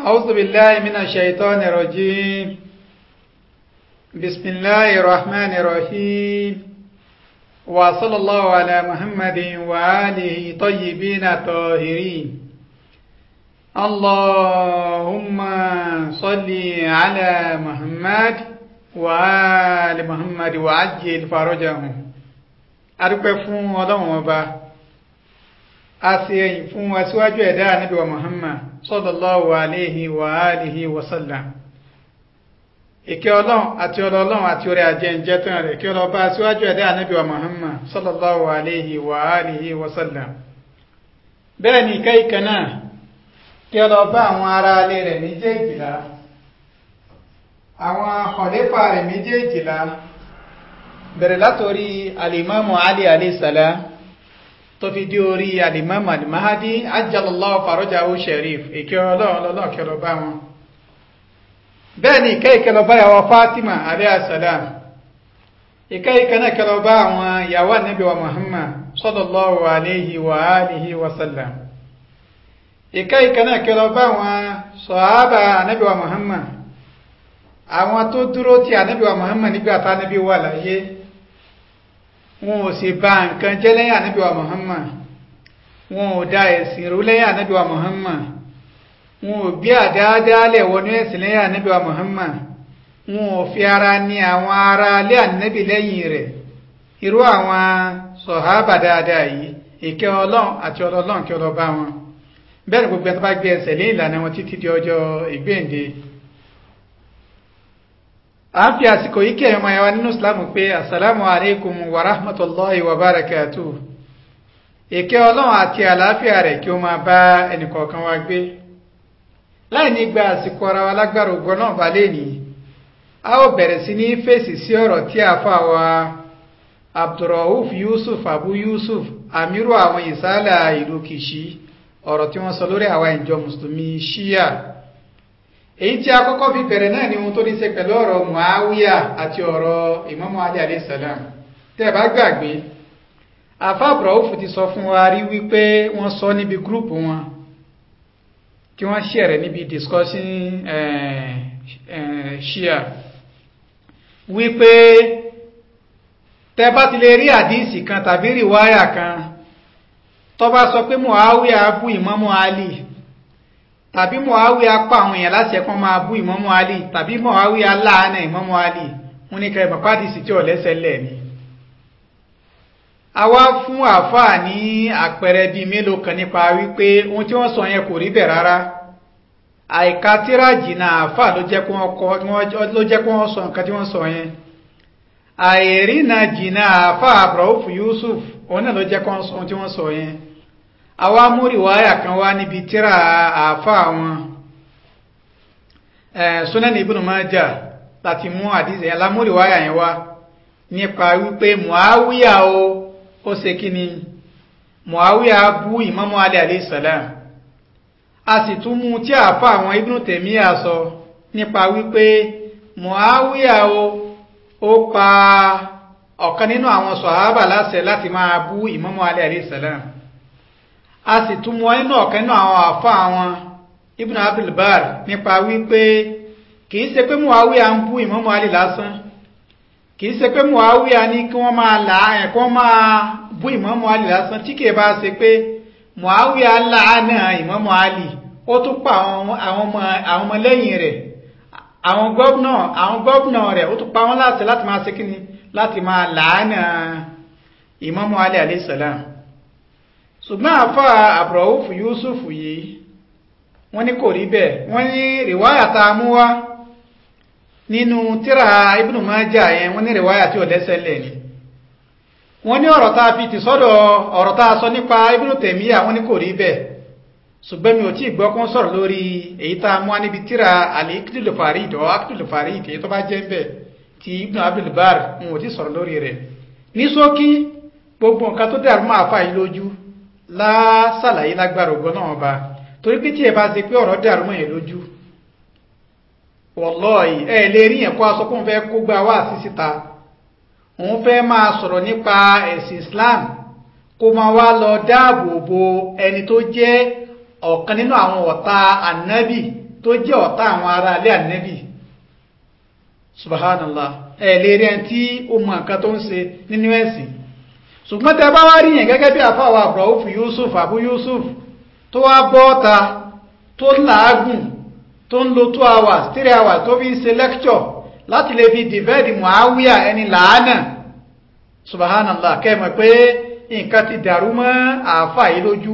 أعوذ بالله من الشيطان الرجيم بسم الله الرحمن الرحيم وصلى الله على محمد وآله طيبين الطاهرين اللهم صل على محمد وآل محمد وعجل فرجهم adúpẹ́ fún ọlọ́run ọba a sì ẹ̀yìn fún aṣíwájú ẹ̀dá ànábì wa muhammad sallallahu alayhi wa alihi wa sallam ìkẹ́ ọlọ́run àti ọlọ́run àti orí ajẹ́ǹjẹ́ tán rẹ̀ kí ọlọ́ba aṣíwájú ẹ̀dá ànábì wa muhammad sallallahu alayhi wa alihi wa sallam bẹ́ẹ̀ ni ìkẹ́ ìkẹ́ náà kí ọlọ́ba àwọn ará alẹ́ rẹ̀ méjèèjìlá àwọn kọ̀lẹ́fà rẹ̀ méjèèjìlá bẹ̀rẹ̀ látorí alimamu ali alayhisalaam tó fi dé orí alimamu alimahadi ajalallahu farajahu sharif ìkẹ́ ọlọ́run lọ́lọ́run kẹlọ bá wọn bẹ́ẹ̀ ni ìkẹ́ ìkẹlọ bá yàwó fatima alayhisalaam ìkẹ́ ìkẹ́ náà kẹlọ bá àwọn yàwó anabi wa muhammad sallallahu alayhi wa alihi wa sallam ìkẹ́ ìkẹ́ náà kẹlọ bá àwọn sọ̀hábà anabi wa muhammad àwọn tó dúró ti anabi wa muhammad nígbà tá anabi wà láyé wọn ò sì bà nǹkan jẹ́ lẹ́yìn ànábì wa Muhammad wọn ò da ẹ̀sìn rú lẹ́yìn ànábì wa Muhammad wọn ò gbé àdáadáalẹ̀ wọnú ẹ̀sìn lẹ́yìn ànábì wa Muhammad wọn ò fi ara ní àwọn ará alẹ́ ànábì lẹ́yìn rẹ̀ irú àwọn sọ̀hábà dáadáa yìí ìkẹ́ ọlọ́run àti ọlọ́run kí ọlọ́ba wọn bẹ́ẹ̀ ni gbogbo ẹni tó bá gbé ẹsẹ̀ lé ìlànà wọn títí di ọjọ́ ìgbéǹde a ń fi àsìkò yìí kí ẹ̀yọ́ máa yẹwa nínú islamu pé assalamu alaikum wa rahmatullahi wa barakatu ìkẹ́ ọlọ́run àti àlàáfíà rẹ̀ kí ó máa bá ẹnìkọ̀ọ̀kan wa gbé láì ní gba àsìkò ara wa lágbára ògbọ́n náà bá lè ní a ó bẹ̀rẹ̀ sí ní fèsì sí ọ̀rọ̀ tí a fà wá abdulrauf yusuf abu yusuf amiru àwọn ìsálà ìlú kìṣí ọ̀rọ̀ tí wọ́n sọ lórí àwa ìjọ mùsùlùmí ṣíyà èyí tí a kọ́kọ́ fi bẹ̀rẹ̀ náà ni ohun tó ní ṣe pẹ̀lú ọ̀rọ̀ muawiya àti ọ̀rọ̀ imamu ali alayhi salam tẹ́ bá gbàgbé afábùrọ̀ òfò ti sọ fún wa rí wípé wọ́n sọ níbi gúrùpù wọn kí wọ́n ṣẹ̀rẹ̀ níbi discussion shia wípé tẹ́ bá ti lè rí àdíìsì kan tàbí rìwáyà kan tó bá sọ pé muawiya bú imamu ali tàbí mọ̀háwí apá àwọn èèyàn láti ẹ̀kọ́ máa bú ìmọ́mú alì tàbí mọ̀háwí aláàánà ìmọ́mú alì wọ́n ní kẹrẹ mọ̀pádìsì tí ò lẹ́sẹ̀ lẹ̀ ni. a wá fún àáfàá ní àpẹẹrẹ bíi mélòó kan nípa wípé ohun tí wọ́n sọ yẹn kò rí bẹ̀ rárá àìka tíráàjì náà àáfàá ló jẹ́ kó wọ́n sọ nǹkan tí wọ́n sọ yẹn àìrí náà jìnnà àáfàá Abrauf Yusuf òun náà ló jẹ́ kó wọ́n sọ ohun tí wọ́n sọ yẹn àwa múrì wáyà kan wá níbi tíra àáfà wọn Sunan Ibn Majah láti mú àdìsẹ yẹn lámúrì wáyà yẹn wá nípa wípé Muawiya o ó ṣe kí ni Muawiya bú Imamu Ali alayhi salam a sì tún mú tí àáfà àwọn Ibn Taymiyyah sọ nípa wípé Muawiya o ó pa ọ̀kan nínú àwọn sọ̀hábà láṣẹ láti máa bú Imamu Ali alayhi salam a sì tún mọ inú ọ̀kan nínú àwọn àfa àwọn Ibn Abdul Bar nípa wípé kìí ṣe pé Muawiya ń bú Imamu Ali lásán kìí ṣe pé Muawiya ní kí wọ́n máa là ẹ̀ kí wọ́n máa bú Imamu Ali lásán tí kìí bá ṣe pé Muawiya láàánà Imamu Ali ó tún pa àwọn ọmọ àwọn ọmọlẹ́yìn rẹ̀ àwọn gọ́vnà àwọn gọ́vnà rẹ̀ ó tún pa wọ́n láti láti máa ṣe kíni láti máa làánà Imamu Ali alayhi salam ṣùgbọ́n àfá àbúrọ̀wùfù Yusuf yìí wọ́n ní kò rí bẹ́ẹ̀ wọ́n ní rìwáyà tá a mú wá nínú tíra Ibn Majah yẹn wọ́n ní rìwáyà tí ò lẹ́sẹ̀ lẹ̀ ni wọ́n ní ọ̀rọ̀ tá a fi ti sọ́dọ̀ ọ̀rọ̀ tá a sọ nípa Ibn Taymiyyah wọ́n ní kò rí bẹ́ẹ̀ ṣùgbọ́n mi ò tí ì gbọ́ kó ń sọ̀rọ̀ lórí èyí tá a mú wá níbi tíra al-Iqdul Farid ọ̀ Iqdul Farid èyí tó bá jẹ́ bẹ́ẹ̀ ti Ibn Abdul Bar wọn ò tí ì sọ̀rọ̀ lórí rẹ̀ ní ṣókí gbogbo nǹkan tó dàrú máa fà yín lójú lásàlàyé lágbára ògbọ́n náà bá torí pé tí ẹ bá ṣe pé ọ̀rọ̀ dàrú mọ́ yẹn lójú wallahi ẹ lè rí yẹn kó aṣọ kó ń fẹ́ kó gba wá sí síta òun fẹ́ máa sọ̀rọ̀ nípa ẹ̀sìn Islam kó máa wá lọ dáàbò bo ẹni tó jẹ́ ọ̀kan nínú àwọn ọ̀tá ànábì tó jẹ́ ọ̀tá àwọn ará alẹ́ ànẹ́bì subhanallah ẹ̀ lè rí ẹni tí ó mọ nǹkan tó ń ṣe nínú ẹ̀sìn ṣùgbọ́n tẹ bá wá rí yẹn gẹ́gẹ́ bí àfáwà Abrauf Yusuf Abu Yusuf tó wá bọ́ ọ̀ta tó làágùn tó ń lo two hours three hours tó fi ń ṣe lecture láti lè fi dìbẹ́ẹ̀dì Muawiya ẹni làánà subhanallah kẹ́mọ̀ pé nǹkan ti dàrú mọ́ àáfà yìí lójú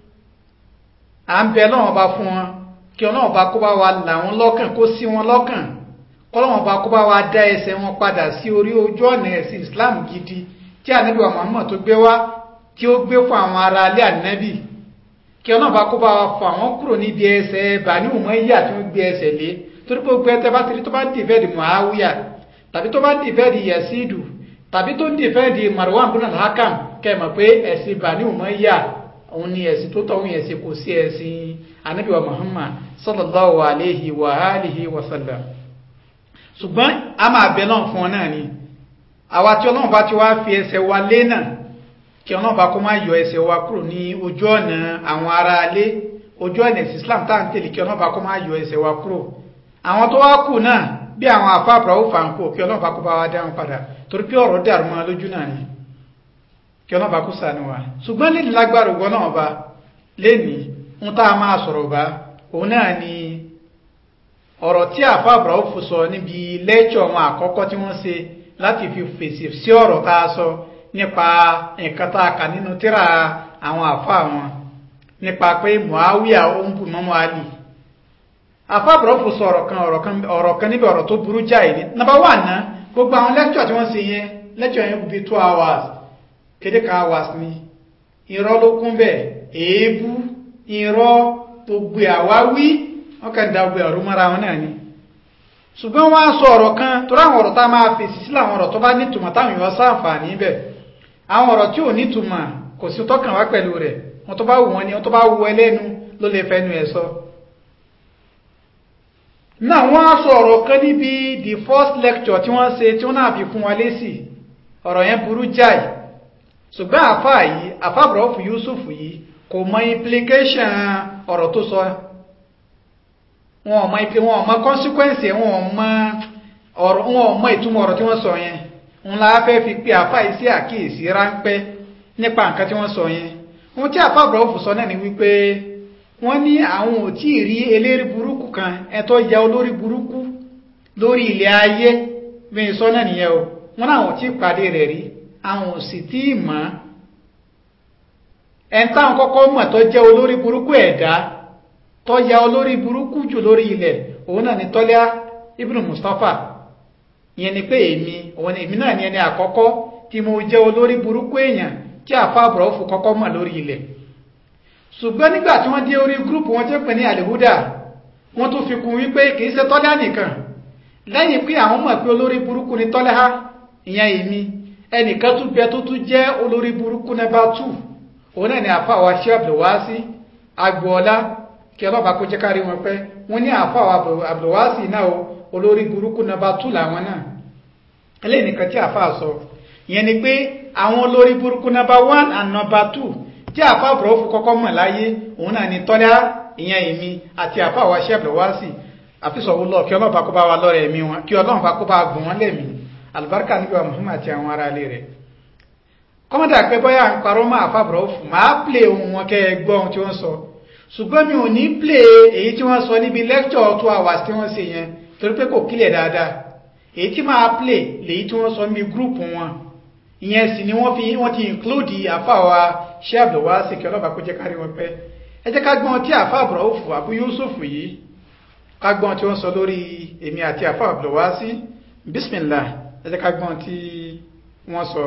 à ń bẹ lọ́wọ́n bá fún wọn kí ọlọ́wọ́n bá kó bá wa là wọn lọ́kàn kó sí wọn lọ́kàn kọ́lọ́wọ́n bá kó bá wa dá ẹsẹ̀ wọn padà sí orí ojú ọ̀nà ẹ̀sìn Islam gidi tí ànábì wa Muhammad tó gbé wá tí ó gbé fún àwọn ará alẹ́ ànábì kí ọlọ́wọ́n bá kó bá wa fọ àwọn kúrò níbi ẹsẹ̀ Bani Umayya tí wọ́n gbé ẹsẹ̀ lé torí pé gbé ẹtẹ bá ti rí tó bá ń dìfẹ́ẹ̀dì Muawiya tàbí tó bá ń dìfẹ́ẹ̀dì Yasidu tàbí tó ń dìfẹ́ẹ̀dì Marwan bin al-Hakam kẹ́mọ̀ pé ẹ̀sìn Bani Umayya òun ni ẹ̀sìn tó tọ́ òun ẹ̀sìn kò sí ẹ̀sìn Ànábì wa Muhammad sallallahu alayhi wa alihi wa sallam ṣùgbọ́n a máa bẹ náà fún ọ náà ni àwa tí Ọlọ́run bá ti wá fi ẹsẹ̀ wa lé náà kí Ọlọ́run bá kó má yọ ẹsẹ̀ wa kúrò ní ojú ọ̀nà àwọn ará alé ojú ọ̀nà ẹ̀sìn Islam tá à ń tẹ̀lé kí Ọlọ́run bá kó má yọ ẹsẹ̀ wa kúrò àwọn tó wá kù náà bí àwọn àfáàbùrà ó fà ń kó kí Ọlọ́run bá kó bá wa dáhùn padà torí pé ọ̀rọ̀ dàrú mọ́ lójú náà ni kí ọlọ́ba kó sànù wa ṣùgbọ́n lè lágbára ògbọ́n náà bá lẹ́ni ń tá a máa sọ̀rọ̀ bá òun náà ni ọ̀rọ̀ tí àfàbùrà ó fò sọ níbi lẹ́tọ̀ wọn àkọ́kọ́ tí wọ́n ṣe láti fi fèsì sí ọ̀rọ̀ tá a sọ nípa nǹkan tá a kà nínú tírà àwọn àfà wọn nípa pé Muawiya ó ń bù mọ́mọ́ Ali àfàbùrà ó fò sọ ọ̀rọ̀ kan níbi ọ̀rọ̀ tó burú jáì ní nàbà wà ná gbogbo àwọn lẹ́tọ̀ tí wọ́n ṣe yẹn lẹ́tọ̀ yẹn kò bí two hours kéde kan hours ni irọ́ ló kún bẹ́ẹ̀ èébú irọ́ gbogbo àwáwí wọ́n kàn da gbogbo ọ̀rọ̀ mọ́ra wọn náà ni ṣùgbọ́n wọ́n á sọ ọ̀rọ̀ kan tó ráwọn ọ̀rọ̀ tá a máa fèsì sílẹ̀ àwọn ọ̀rọ̀ tó bá nítumọ̀ táwọn èèyàn sáǹfààní bẹ̀ àwọn ọ̀rọ̀ tí ò nítumọ̀ kò sí tọ́kàn wá pẹ̀lú rẹ̀ wọn tó bá wù wọn ni wọn tó bá wù ẹlẹ́nu ló lè fẹ́nu ẹ̀ sọ. náà wọ́n á sọ ọ̀rọ̀ kan níbi the first lecture tí wọ́n ṣe tí wọ́n náà fi fún wa lésì ọ̀rọ̀ yẹn burú jáì ṣùgbọ́n àfáà yìí àfáàbùrọ̀fù Yusuf yìí kò mọ implication ọ̀rọ̀ tó sọ wọn ò mọ ipe wọn ò mọ consequence wọn ò mọ ọ̀rọ̀ wọn ò mọ ìtumọ̀ ọ̀rọ̀ tí wọ́n sọ yẹn ń la fẹ́ fi pe àfáà yìí sí àkíyèsí ráńpẹ́ nípa nǹkan tí wọ́n sọ yẹn ohun tí àfáàbùrọ̀fù sọ náà ni wípé wọ́n ní àwọn ò tí ì rí eléri burúkú kan ẹ̀tọ́ ya olórí burúkú lórí ilẹ̀ ayé bí n sọ náà nìyẹn o wọ́n náà ò tí ì pàdé rẹ̀ rí àwọn ò sì tí ì mọ̀ ẹn táwọn kọ́kọ́ mọ̀ tó jẹ́ olórí burúkú ẹ̀dá tó ya olórí burúkú jù lórí ilẹ̀ òun náà ni tọ́lá ibnu Mustapha ìyẹn ni pé èmi òun ni èmi náà ni ẹni àkọ́kọ́ tí mo jẹ́ olórí burúkú èèyàn tí àfàbùrọ̀ fún kọ́kọ́ mọ̀ lórí ilẹ̀ ṣùgbọ́n nígbà tí wọ́n dé orí gúrùpù wọn tí ó pè ní àlèhúdà wọ́n tún fi kún wípé kì í ṣe tọ́lá nìkan lẹ́yìn pé àwọn mọ̀ pé olórí burúkú ni tọ́lá ìyẹn èmi ẹnìkan tún bẹ tó tún jẹ́ olórí burúkú nẹ́bà tù òun náà ni àfàwà ṣé Abdulwasi agboola kí ọlọ́ba kó jẹ́ kárí wọn pẹ́ wọ́n ní àfàwà Abdulwasi náà olórí burúkú nẹ́bà tù làwọn náà eléyìí nìkan tí àfà sọ ìyẹn ni pé àwọn olórí burúkú nẹ́bà one and number two tí àfà àbúrọ̀fù kọ́kọ́ mọ̀ láyé òun náà ni tọ́lá ìyẹn èmi àti àfàwà ṣé Abdulwasi àfisọ̀wọ́ lọ kí ọlọ́ba kó bá wa lọ́rẹ̀ ẹ̀mí wọn kí ọlọ́ba kó bá gùn wọn lẹ́mìí alibarika níbi wa muhammad àti àwọn ará ilé rẹ̀ kọ́mọ́dà pé bọ́yá ń parọ́ máa fàbọ̀rọ̀ fún máa plé ohun wọn kẹ́ ẹ gbọ́ ohun tí wọ́n sọ ṣùgbọ́n mi ò ní plé èyí tí wọ́n sọ níbi lecture two hours tí wọ́n ṣe yẹn torí pé kò kílẹ̀ dáadáa èyí tí máa plé lèyí tí wọ́n sọ níbi group wọn ìyẹn sì ni wọ́n fi wọ́n ti include àfàwà ṣé Abdulwasi kí ọlọ́ba kó jẹ́ kárí wọn pẹ́ ẹ jẹ́ ká gbọ́n tí àfà àbúrò fún Abu Yusuf yìí ká gbọ́n tí wọ́n sọ lórí èmi àti àfà Abdulwasi bismillah ẹ jẹ́ ká gbọ́n tí wọ́n sọ.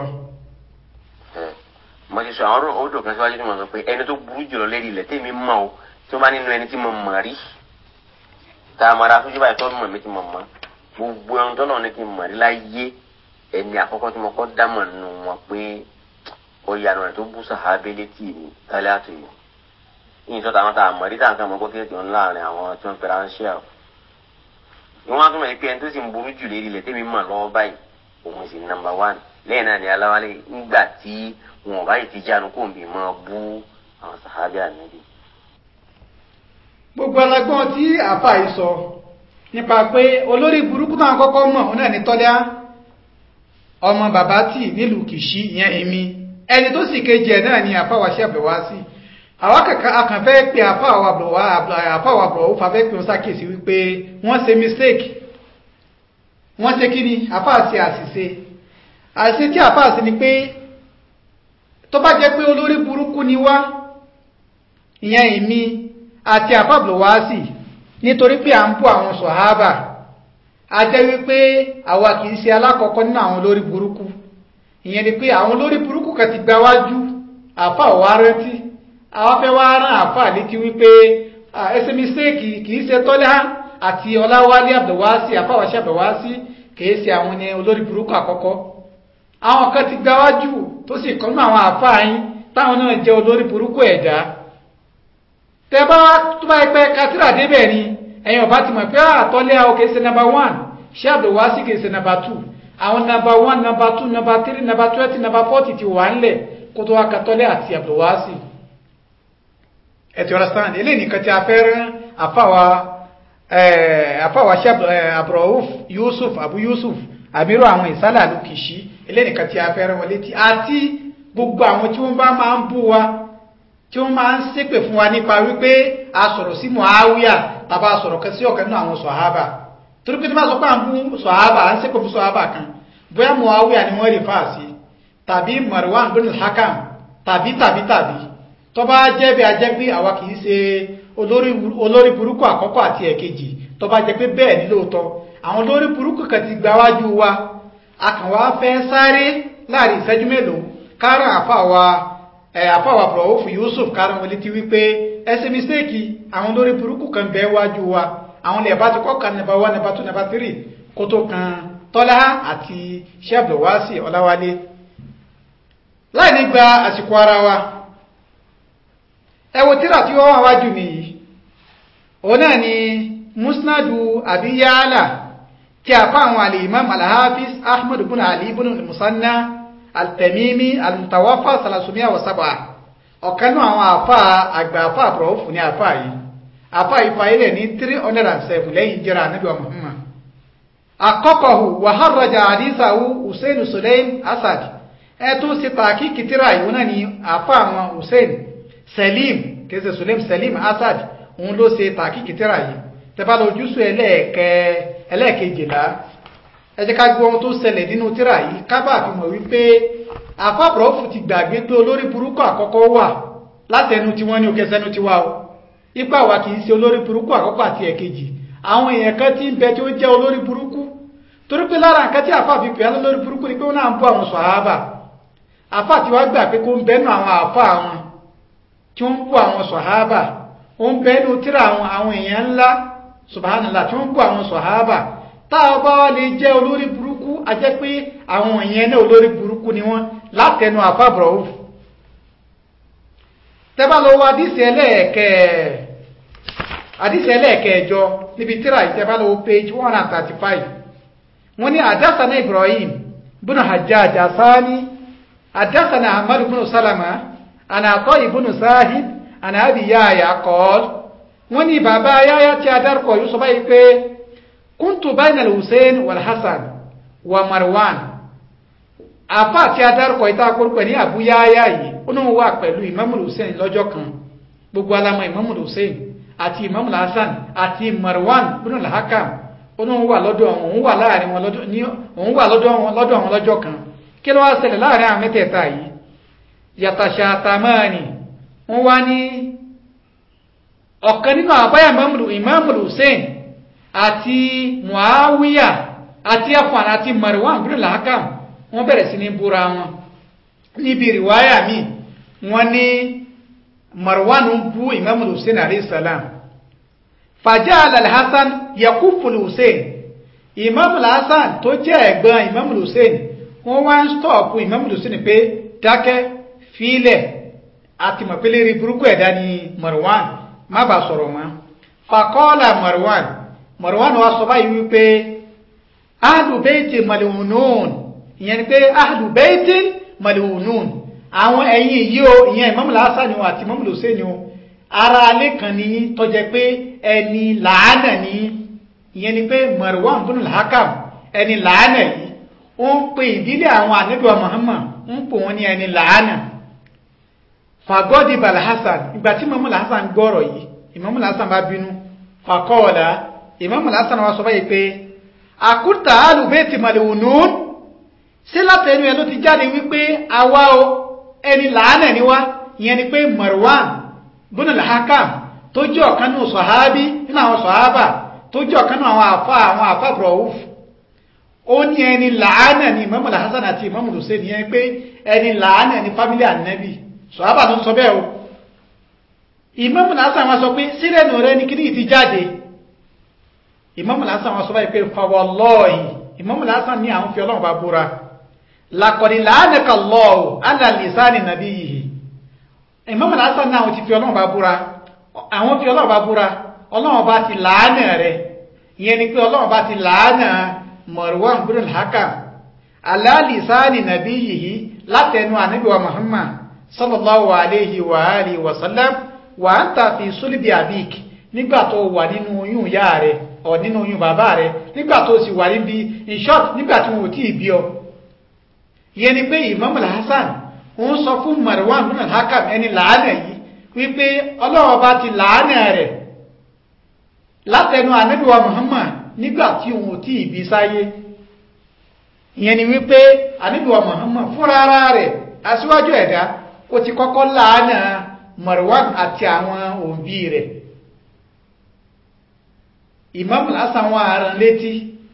mo ti sọ àwọn odò kan síwájú tí mo sọ pé ẹni tó burú jùlọ lérí ilẹ̀ tèmi mọ̀ o tí wọ́n bá nínú ẹni tí mo mọ̀ rí tá a mọ̀ ra sójú báyìí tó mọ̀ mi tí mo mọ̀ gbogbo ẹni tó náà ní kí n mọ̀ rí láyé ẹni àkọ́kọ́ tí mo kọ́ dámọ̀ nù wọn pé ó yanu rẹ̀ tó bú sàhábé létí mi tálẹ́ àtò yìí yìí sọ́ta àwọn tá a mọ̀ rí tá a kàn mọ́ gbọ́ kéèké ńlá láàrin àwọn tí wọ́n fẹ́ra ń ṣe àwọn ìwọ́n á tún mọ̀ pé ẹni tó sì ń burú jù lérí ilẹ̀ tèmi mọ̀ lọ́wọ́ báyìí òun sì nàmbà wán lẹ́yìn náà ni aláwálé ńgbà tí wọn ò báyìí ti jánu kó n bì máa bú àwọn sàhábì ànábì. gbogbo alágbọ́n tí àfà yìí sọ nípa pé olórí burúkú náà kọ́kọ́ mọ̀ òun náà ní tọ́lá ọmọ bàbá tì nílùú kìṣí ìyẹn èmi ẹni tó sì kejì ẹ̀ náà ni àfà wa ṣe àbẹ̀wá sí àwọn akànfẹ́ pé àfà wa bọ̀ ó fàfẹ́ pé ó sàkíyèsí wípé wọ́n ṣe mistake wọ́n ṣe kí ni àfà ṣe àṣìṣe àṣìṣe tí àfà ṣe ni pé tó bá jẹ́ pé olórí burúkú ni wá ìyẹn èmi àti àfàbùlọ̀ wá sí nítorí pé à ń bú àwọn sọ̀hábà a jẹ́ wípé àwa kìí ṣe alákọ̀ọ́kọ́ nínú àwọn olórí burúkú ìyẹn ni pé àwọn olórí burúkú kan ti gba wájú àfà wá rántí àwọn fẹ́ wá rán àfà létí wípé ẹsẹ̀ mistake kìí ṣe tọ́lá àti ọláwálé àbẹ̀wásí àfà wáṣẹ́ àbẹ̀wásí kìí ṣe àwọn ní olórí burúkú àkọ́kọ́ àwọn kan ti gba wájú tó sì kọ́ nínú àwọn àfà yín táwọn náà jẹ́ olórí burúkú ẹ̀dá tẹ́bá tó bá ẹgbẹ́ katira débẹ̀ ni ẹ̀yin ọba ti mọ̀ pé àtọ́lẹ́ àwọn kìí ṣe nàbà wán ṣé àbẹ̀wásí kìí ṣe nàbà tù àwọn nàbà wán nàbà tù nàbà tírì nàbà twẹ́tì nàbà fọ́tì ti wà ńlẹ̀ kó tó wá katọ́lẹ́ àti àbẹ̀wásí. ẹ ti understand eléyìí nìkan tí a fẹ́ rán àfàwà àfàwà ṣe àbúrọ̀húf Yusuf Abu Yusuf àmírò àwọn ìsálà ló kìí eléyìí nìkan tí a fẹ́ rán wọn létí àti gbogbo àwọn tí wọ́n bá máa ń bú wa tí wọ́n máa ń ṣépè fún wa nípa wípé a sọ̀rọ̀ sí Muawiya tàbá sọ̀rọ̀ kan sí ọ̀kan nínú àwọn sọ̀hábà torí pé tí wọ́n sọ pé à ń bú sọ̀hábà à ń ṣépè fún sọ̀hábà kan bóyá Muawiya ni wọ́n rí fà sí tàbí Marwan bin al-Hakam tàbí tàbí tàbí tó bá jẹ́ bí a jẹ́ pé àwa kì í ṣe olórí burúkú àkọ́kọ́ àti ẹ̀kejì tó bá jẹ́ pé bẹ́ẹ̀ ní lóòótọ́ àwọn olórí burúkú kan ti gba wájú wa a kàn wá fẹ́ sáré láàrin ìṣẹ́jú mélòó káràn àfa wa àfáwà prọ̀wọ́fù Yusuf kárán wọlé ti wípé ẹsẹ̀ mistéèkì àwọn lórí burúkú kan bẹ́ẹ̀ wájú wa àwọn ilẹ̀ bá ti kọ́ kan nẹba wá nẹba tó nẹba tírì kó tó kan tọ́lá àti sẹ́bùlọ̀wásì ọláwálé láì ní gba àsìkò ara wa ẹ wo tírà tí wọ́n wá wájú mi yìí òun náà ni musnadu abiyala tí a fa àwọn àlè imam alhafiz ahmad ibn ali ibn musanna altamimi almutawafa salasumia wa saba ọ̀kan náà àwọn àfà àgbà àfà àbúrọ̀fù ní àfà yìí àfà ìfà ilẹ̀ ní 307 lẹ́yìn jẹ́ra anábíwa muhammad akọ́kọ̀hù wàhárọ̀jà àdísàwù hussein sulaim asad ẹ tó sì tààkì kìtìrà ìwọ̀n náà ni àfà àwọn hussein salim kẹsẹ̀ sulaim salim asad òun ló ṣe tààkì kìtìrà yìí tẹ́bá lójúsù ẹlẹ́ẹ̀kejìlá ẹ jẹ́ ká gbọ́ ohun tó ṣẹlẹ̀ nínú tírà yìí kábà fi mọ̀ wípé àfàbọ̀rọ̀fù ti gbàgbé pé olórí burúkú àkọ́kọ́ wà látẹnu tí wọ́n ní òkè sẹ́nu tiwa o ipa wa kì í ṣe olórí burúkú àkọ́kọ́ àti ẹ̀kejì àwọn èèyàn kan tí ń bẹ tí ó jẹ́ olórí burúkú torí pé lára nǹkan tí àfà fi pè á lórí burúkú ni pé ó náà ń bú àwọn sàhábà àfà tí wàá gbà pé kó ń bẹnu àwọn àfà àwọn tí ó ń bú àwọn sàhábà ó ń bẹnu tírà àwọn àwọn èèyàn ńlá subhanallah tí ó ń bú àwọn sàhábà táwọn bá wá lè jẹ́ olórí burúkú a jẹ́ pé àwọn èèyàn náà olórí burúkú ni wọ́n látẹnu àfàbọ̀rọ̀ òfù tẹ́bá lọ wá àdísì ẹlẹ́ẹ̀kẹ́ẹ̀jọ níbi tíra ìtẹ́bá lọ page 135 wọ́n ní àdásánà Ibrahim bùnú Hajjaj asani àdásánà Ahmad bùnú Salama ànàtọ́ ìbùnú Sahib ànàbí yáyà kọ́ọ̀l wọ́n ní bàbá yáyà tí a dárúkọ yóò sọ báyìí pé kuntu bayna al-Hussein wal Hasan wa Marwan àfá àti adárúkọ ìta akórúkọ ní Abu Yahya yìí ó náà wà pẹ̀lú Imam Hussein lọ́jọ́ kan gbogbo alamọ Imam Hussein àti Imam Hasan àti Marwan bin al-Hakam ó náà wà lọ́dọ̀ òun wà láàrin wọn lọ́dọ̀ ní òun wà lọ́dọ̀ wọn lọ́dọ̀ wọn lọ́jọ́ kan kí ló wá ṣẹlẹ̀ láàrin àwọn mẹ́tẹ̀ẹ̀ta yìí yatashatamani wọ́n wá ní ọ̀kan nínú àbáyà Imam Hussein àti muawiya àti afan àti marwan bin al-hakam wọ́n bẹ̀rẹ̀ sí ní búra wọn níbi riwaya mi wọ́n ní marwan ń bú imam hussein alayhi salam faja'ala al-hasan yakufu hussein imam al-hasan tó jẹ́ ẹ̀gbọ́n imam hussein wọ́n wá ń stọ́ọ̀pù imam hussein pé dákẹ́ fílẹ̀ àti mọ̀pẹ́lẹ́ rí burúkú ẹ̀dá ni marwan má bàa sọ̀rọ̀ mọ́ faqala marwan marwan wa sọ báyìí wípé ahlu bayti mal'unun ìyẹn ni pé ahlu bayti mal'unun àwọn ẹ̀yin yìí o ìyẹn Imam Hasan o àti Imam Hussein o ara alẹ́ kan ní tó jẹ́ pé ẹni làánà ní ìyẹn ni pé Marwan bin al-Hakam ẹni làánà yìí ó ń pe ìdílé àwọn ànábì Muhammad ń pò wọ́n ní ẹni làánà fàgọ́dì balhasan ìgbà tí Imam al-Hasan gbọ́rọ̀ yìí Imam al-Hasan bá bínú fàkọ́ọ̀lá Imam al-Hasan wá sọ báyìí pé àkútà alùbẹ́ẹ̀tì màlìwùnún sí látẹnu ẹ ló ti jáde wípé àwa o ẹni làánà ni wá ìyẹn ni pé Marwan bin al-Hakam tó jẹ́ ọ̀kan nínú sọ̀hábí nínú àwọn sọ̀hábà tó jẹ́ ọ̀kan nínú àwọn àfá àwọn àfá brọ̀wúf ó ní ẹni làánà ni Imam al-Hasan àti Imam Hussein yẹn pé ẹni làánà ni fámílì ànẹ́bì sọ̀hábà ló ń sọ bẹ́ẹ̀ o Imam al-Hasan wọn sọ pé sílẹ̀nù rẹ ní kíní ti jáde Imam al-Hasan wọn sọ báyìí pé fawallahi Imam al-Hasan ní àwọn fi ọlọ́run bá búra laqad la'anaka Allahu ala lisani nabiyyihi Imam al-Hasan náà ti fi ọlọ́run bá búra àwọn fi ọlọ́run bá búra ọlọ́run bá ti làánà rẹ̀ ìyẹn ni pé ọlọ́run bá ti làánà Marwan bin al-Hakam ala lisani nabiyyihi látẹnu ànábì wa Muhammad sallallahu alayhi wa alihi wa sallam wa anta fi sulbi abik nígbà tó wà nínú oyún ìyá rẹ̀ ọ̀ nínú oyún bàbá rẹ̀ nígbà tó sì wà níbi in short nígbà tí wọn ò tí ì bí ọ ìyẹn ni pé Imam al-Hasan ń sọ fún Marwan bin al-Hakam ẹni làánà yìí wípé ọlọ́wọ́ bá ti làánà rẹ̀ látẹnu ànábìwá Muhammad nígbà tí òun ò tí ì bí sáyé ìyẹn ni wípé ànábìwá Muhammad fúnra ara rẹ̀ aṣíwájú ẹ̀dá ó ti kọ́kọ́ làánà Marwan àti àwọn òbí rẹ̀ Imam Hasan wọn àrùn létí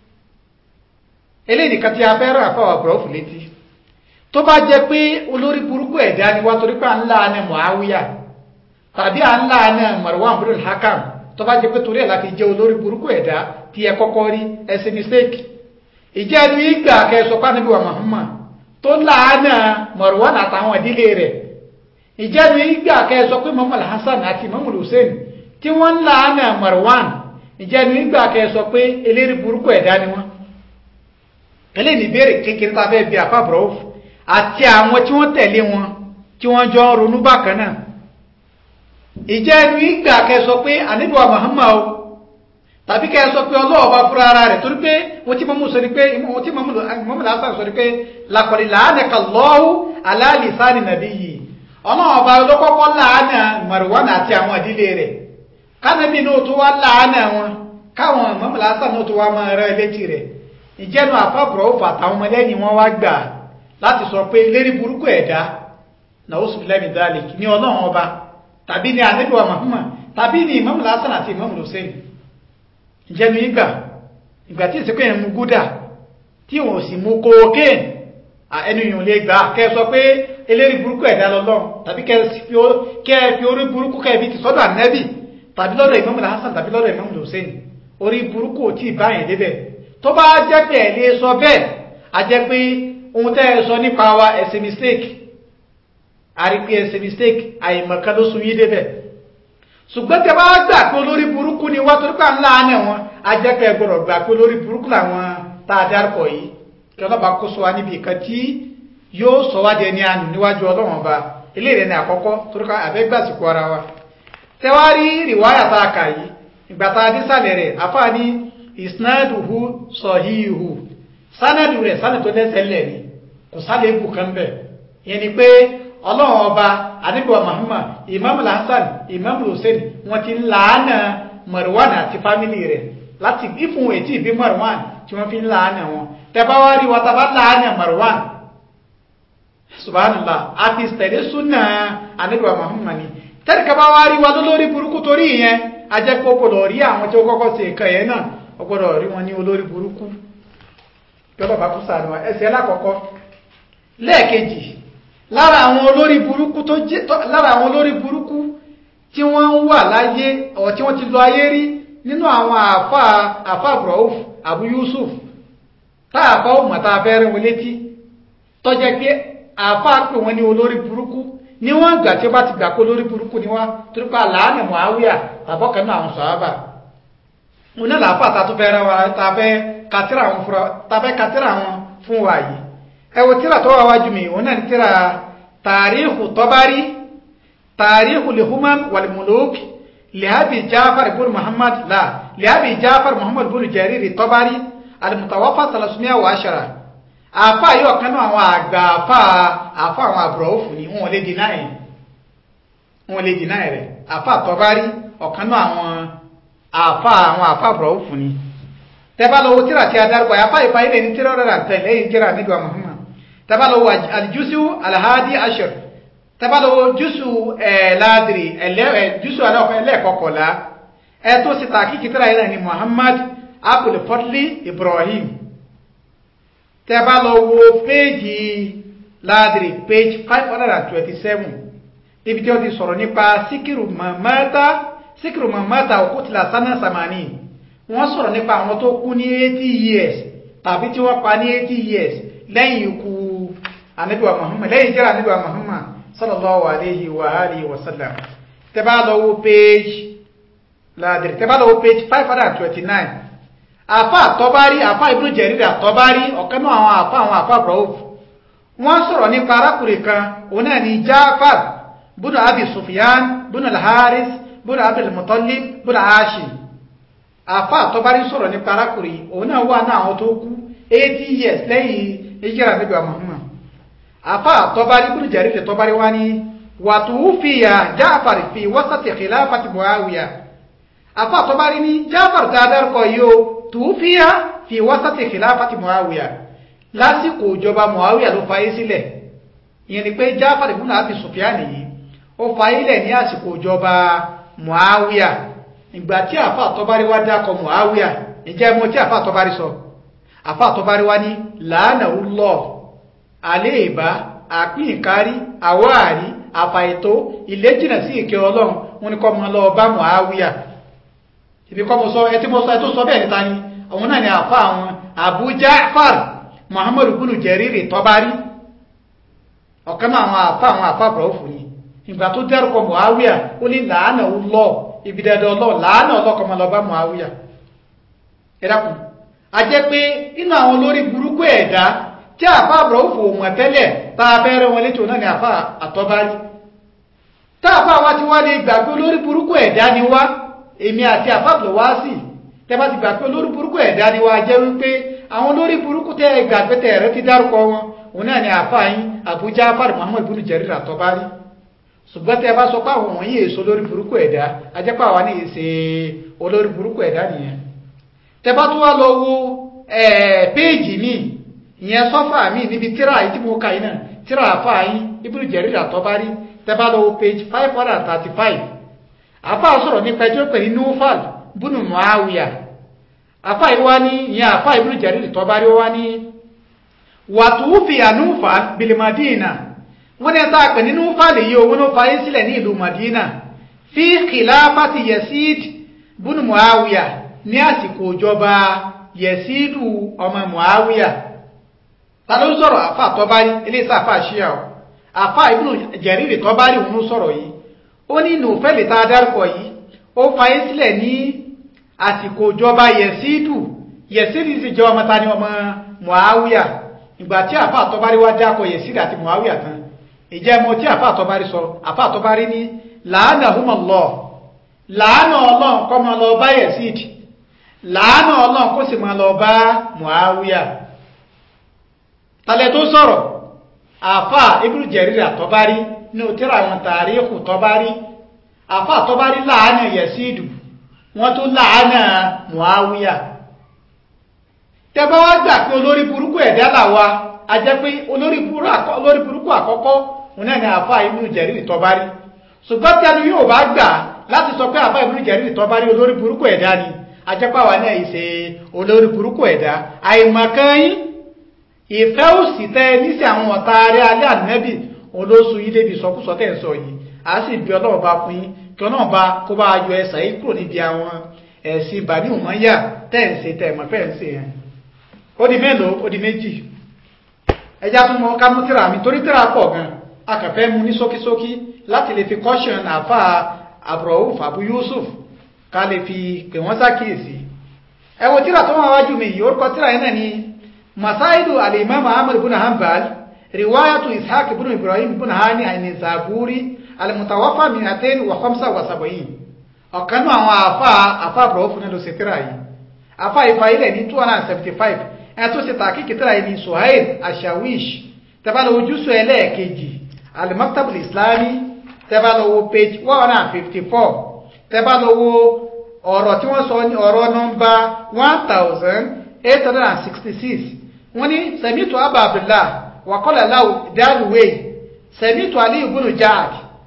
eléyìí kan tí a fẹ́ rà fáwọn àbúrọ̀fù létí tó bá jẹ́ pé olórí burúkú ẹ̀dá ni wá torí pé à ń láàánà Muawiya tàbí à ń láàánà Marwan bin al-Hakam tó bá jẹ́ pé torí ẹ̀ láti jẹ́ olórí burúkú ẹ̀dá tí ẹ kọ́kọ́ rí ẹsẹ̀ mistake ìjẹ́ ẹnu ìgbà kẹsọ̀ pánibí wa Muhammad tó láàánà Marwan àtàwọn ìdílé rẹ̀ ìjẹ́ ẹnu ìgbà kẹsọ̀ pé Muhammad Hassan àti Muhammad Hussein tí wọ́n láàánà Marwan ìjẹ́ ẹnu ìgbà kẹsọ̀ pé eléré burúkú ẹ̀dá ni wọ́n eléyìí ìbéèrè kékeré tá a fẹ́ bí àfàbọ̀rọ̀ àti àwọn tí wọ́n tẹ̀lé wọn tí wọ́n jọ ronú bákan náà ìjẹ́ ẹnu ìgbà kẹsọ pé àníbíwá Muhammad o tàbí kẹsọ pé ọlọ́wọ́ bá fúra ara rẹ̀ torí pé wọ́n tí mọ́mú sọ ní pé wọ́n tí mọ́mú lásán sọ ní pé laqad la'anaka Allahu ala lisani nabiyyi ọlọ́wọ́ bá lọ́kọ́kọ́ láàánà Marwan àti àwọn ìdílé rẹ̀ kánàbí náà tó wá láàánà wọn káwọn mọ́mú lásán náà tó wá máa rẹ létí rẹ̀ ìjẹ́nu àfàbùrọ̀ òfà àtàwọn ọmọlẹ́yìn wọn wá gbà láti sọ pé lérí burúkú ẹ̀dá nàwọ́sù lẹ́mì dálẹ̀ ní ọlọ́run ọba tàbí ní ànábìwá Muhammad tàbí ní Imam Hasan àti Imam Hussein ìjẹnu ìgbà ìgbà tí ìsìnkú yẹn mú gúdà tí wọn ò sì mú kókéèn ẹnu yìí lè gbà kẹ́ sọ pé eléri burúkú ẹ̀dá lọ́lọ́run tàbí kẹ́ fi orí burúkú kẹ́ fi ti sọ́dọ̀ ànábì tàbí lọ́dọ̀ Imam Hasan tàbí lọ́dọ̀ Imam Hussein orí burúkú ò tí ì báyẹn débẹ̀ tó bá jẹ́ pé ẹ̀ lè sọ bẹ́ẹ̀ a jẹ́ pé ohun tẹ́ ẹ sọ nípa wa ẹ̀sẹ̀ mistake àrípé ẹ̀sẹ̀ mistake àìmọ̀kan ló sun yí débẹ̀ ṣùgbọ́n tẹ bá gbà pé olórí burúkú ni wá torípa ńlá àná wọn a jẹ́ pé ẹ gbọ́dọ̀ gbà pé olórí burúkú làwọn tá a dárúkọ yìí kí ọlọ́ba kó sọ wa níbi ìkan tí yóò sọ wá di ẹni àánú níwájú ọlọ́wọ́n ọba eléyìí ní àkọ́kọ́ torípa àbẹ́gbàsíkò ara wa tẹwárí rìwáyà tá a kà yìí ìgbà tá a dé sàlẹ̀ rẹ̀ àfáà ní isnaduhu sọ̀híhù sánàdù rẹ̀ sánàdù tó lẹ́sẹ̀ lẹ̀ ni kò sálẹ̀ ebù kan bẹ̀ yẹn ni pé ọlọ́run ọba anígbà Muhammad imam Hasan imam Hussein wọ́n ti ń làánà Marwan àti fámìlì rẹ̀ láti ìfún ètí ìbí Marwan tí wọ́n fi ń làánà wọn tẹ́bá wá rí wọ́n tàbá làánà Marwan subhanallah àti tẹ̀lé súnà anígbà Muhammad ni tẹ́lẹ̀kẹ́ bá wá rí wa lólórí burúkú torí ìyẹn ajẹ́pọ̀ gbọ́dọ̀ rí àwọn tí ó kọ́kọ́ ṣe nǹkan yẹn náà ó gbọ́dọ̀ rí wọn ní olórí burúkú yọ́bọ̀ bá kú sàánú wa ẹsẹ̀ lákọ̀ọ́kọ́ lẹ́ẹ̀kejì lára àwọn olórí burúkú tó jẹ́ lára àwọn olórí burúkú tí wọ́n ń wà láyé ọ̀ tí wọ́n ti lọ ayé rí nínú àwọn àfà àfà Ibrahim Abu Yusuf táàfà òmà tá a fẹ́ rẹ̀ wọn létí tó jẹ́ pé àfà pè wọ́n ní olórí burúkú ní wọ́n gbà tí ó bá ti gbà pé olórí burúkú ni wọ́n torí pé àlàánà Muawiya tàbọ́kẹ́ náà àwọn sọ̀hábà wọn náà làáfà tá a tó fẹ́ rẹ̀ wọn tá a fẹ́ katira wọn fura tàbẹ́ katira wọn fún wa yìí ẹ wo tírà tó wà wájú mi òun náà ní tírà tàríhù tọ́bárí tàríkù lè humam wàlmùlókì lẹ́àbì jáfàr ibùn muhammad la lẹ́àbì jáfàr muhammad ibùn jariri tọ́bárí alimutawafa salasumia wa ashara àfa yìí ọ̀kan náà àwọn àgbà àfa àfa àwọn àbúrò òfù ni wọn lè dínà ẹ̀ wọn lè dínà ẹ̀ rẹ̀ àfa tọ́bárí ọ̀kan náà àwọn àfa àwọn àfa àbúrò òfù ni tẹ́bá lọ́wọ́ tíra tí a dárúkọ àfa ìfà ilẹ̀ ní tíra rẹ̀ tẹ̀ lẹ́yìn tíra nígbà muhammad tẹ́bá lọ́wọ́ aljusu alhadi ashar tẹ́bá lọ́wọ́ jusu ẹ̀ ládìrì jusu ẹlẹ́kọ̀kọ̀lá ẹ̀ tó sì tàkìkì tíra yìí ni muhammad abdul fadli ibrahim tẹ́bá lọ wo péjì ládìrí page five hundred and twenty-seven níbi tí ó ti sọ̀rọ̀ nípa síkìrù mamata síkìrù mamata òkútìlá sanna samani wọ́n sọ̀rọ̀ nípa àwọn tó kú ní eighty years tàbí tí wọ́n pa ní eighty years lẹ́yìn ikú anabiwa muhammad lẹ́yìn jẹ́rà anabiwa muhammad sallallahu alayhi wa alihi wa sallam tẹ́bá lọ wo page ládìrí tẹ́bá lọ wo page five hundred and twenty-nine àfa àtọ́bárí àfa ibùdó jẹ̀rìdà àtọ́bárí ọ̀kan náà àwọn àfa àwọn àfa brọ́ọ̀f wọ́n sọ̀rọ̀ nípa arákùnrin kan òun náà ni jáfàr bùnà abi sufyan bùnà alharis bùnà abdul mutallib bùnà hashim àfa àtọ́bárí sọ̀rọ̀ nípa arákùnrin òun náà wà náà àwọn tó kú eighty years lẹ́yìn ìjìrà níbi Muhammad àfa àtọ́bárí bùnà jẹ̀rìdà àtọ́bárí wá ní wàtúwúfìyà jáfàr fi wasati khilafati muawiya àfa àtọ́bárí ní jáfàr tá a dárúkọ yìí o tùúfíà fi wásátì kìláfàtì muawiya lásìkò ìjọba muawiya ló fayé sílẹ̀ ìyẹn ni pé jáfàr ibn Abi Sufyan yìí ó fayé lẹ̀ ní àsìkò ìjọba muawiya ìgbà tí àfa àtọ́bárí wá dákọ̀ muawiya ìjẹ́ mo tí àfa àtọ́bárí sọ àfa àtọ́bárí wá ní làánàwó lọ àléèbá àpín ìkárí àwáàrí àfàìtó ìlẹ́jìnà sí ìkẹ́ ọlọ́run wọn ni kọ́ mọ́ lọ bá muawiya ibi kọ́ mo sọ ẹ tí mo sọ ẹ tó sọ bẹ́ẹ̀ níta ni àwọn náà ni àfa àwọn Abu Ja'far Muhammad ibn Jarir Tabari ọ̀kan náà àwọn àfa àwọn àfa àbúrọ̀fù ni ìgbà tó dárúkọ Muawiya ó ní làánà lọ ibi dandan ọlọ́ làánà ọlọ́kọ̀ máa lọ bá Muawiya ẹ dákun a jẹ́ pé inú àwọn olórí burúkú ẹ̀dá tí àfa àbúrọ̀fù mọ̀ tẹ́lẹ̀ tá a bẹ́rẹ̀ wọn létò náà ni àfa àtọ́bárí tá àfa wa ti wá lè gbàgbé olórí burúkú ẹ̀dá ni wá èmi àti àfáàbùlọ̀ wá sí tẹ́bá ti gbà pé olórí burúkú ẹ̀dá ni wá jẹ́ wípé àwọn olórí burúkú tẹ́ gbà pé tẹ́ ẹ̀rẹ́ ti dárúkọ wọn òun náà ni àfáàyín Abu Ja'far Muhammad ibn Jarir at-Tabari ṣùgbọ́n tẹ́ bá sọ pé àwọn wọ̀nyí èso olórí burúkú ẹ̀dá ajẹ́pẹ́ àwa ní èsè olórí burúkú ẹ̀dá nìyẹn tẹ́ bá tún wá lọ wo péèjì mi ìyẹn sọ́fà mi níbi tíra yìí tí mo kà yìí náà tíra àfáàyín ibn Jarir at-Tabari tẹ́ bá lọ wo page five hundred and thirty five àfa sọ̀rọ̀ nípa ẹjọ́ pẹ̀lú nufal bùnú muawiya àfa ìwá ní ìyẹn àfa ibùdó Jarir Tabari wá ní wàtúùfì ànúfà bilimadina wọ́n ní ẹ̀ta pè ní nufal yìí owó ló fayé sílẹ̀ ní ìlú madina fi khilafati yasid bùnú muawiya ní àsìkò ìjọba yasidu ọmọ muawiya ta ló sọ̀rọ̀ àfa Tabari iléeṣẹ́ àfa ṣíà ọ̀ àfa ibùdó Jarir Tabari òun sọ̀rọ̀ yìí ó ní nùfẹ́lì tá a dárúkọ yìí ó fayé sílẹ̀ ní àsìkò ìjọba yẹ̀sídù yẹ̀sídù sì jẹ́ ọmọ ta ni ọmọ muawiya ìgbà tí àfa àtọ́bárí wá dákọ̀ yẹ̀sídù àti muawiya tán ìjẹ́ mo tí àfa àtọ́bárí sọ àfa àtọ́bárí ní làánà humọ̀lọ́ làánà ọlọ́run kọ́ máa lọ bá yẹ̀sídù làánà ọlọ́run kó sì máa lọ bá muawiya talẹ̀ tó sọ̀rọ̀ àfa ibùdó jẹ̀rìrì àtọ́bárí ní òtíra àwọn tàríkù tọ́bárí àfà tọ́bárí láàánà yẹ̀sídù wọ́n tó láàánà muawiya tẹbá wá gbà pé olórí burúkú ẹ̀dá làwa a jẹ́ pé olórí burúkú àkọ́kọ́ òun náà ni àfà ibùdó jẹ̀rìrì tọ́bárí ṣùgbọ́n tí a ní yóò bá gbà láti sọ pé àfà ibùdó jẹ̀rìrì tọ́bárí olórí burúkú ẹ̀dá ni a jẹ́ pé àwa náà ìṣe olórí burúkú ẹ̀dá àìmọ̀kan yín ìfẹ́ òsì tẹ́ ní sí àwọn ọ̀tá arẹ́ alẹ́ ànẹ́bì olóṣù yìí débi sọkúsọ tẹ́ ń sọ yìí a sì bí ọlọ́run bá fún yín kí ọlọ́run bá kó bá yọ ẹsẹ̀ yìí kúrò níbi àwọn ẹ̀sìn ìbàní òmọ́yà tẹ́ ń ṣe tẹ́ mọ̀ fẹ́ ń ṣe yẹn ó di mélòó ó di méjì ẹjá tún mọ ká mú tíra mi torí tíra pọ̀ gan a kàn fẹ́ mu ní ṣókíṣókí láti lè fi caution àfa Abrauf Abu Yusuf ká lè fi pè wọ́n sákìyèsí ẹ wo tíra tó wà wájú mi yìí orúkọ tíra yẹn náà ni masaidu al-imam ahmad ibn hanbal riwayatu ishaq ibn ibrahim ibn hani an zaburi alimutawafa mi àtẹ́ni wà khamsa wà sàbọ̀yìn ọ̀kan náà àwọn àfa àfa àbúrò fún ẹlòsì tíra yìí àfa ìfà ilẹ̀ ní two hundred and seventy five ẹ̀ tó ṣe tàkìkì tíra yìí ní suhail ashawish tẹ́bálò ojúṣọ ẹlẹ́ẹ̀kejì alimaktabul islami tẹ́bálò wo page one hundred and fifty four tẹ́bálò wo ọ̀rọ̀ tí wọ́n sọ ní ọ̀rọ̀ nọ́mbà one thousand eight hundred and sixty six wọ́n ní sẹ̀mítù abba abdullah wàkọ́lá láwù dáàlúwé sẹ̀mítù aliyu bunu jaad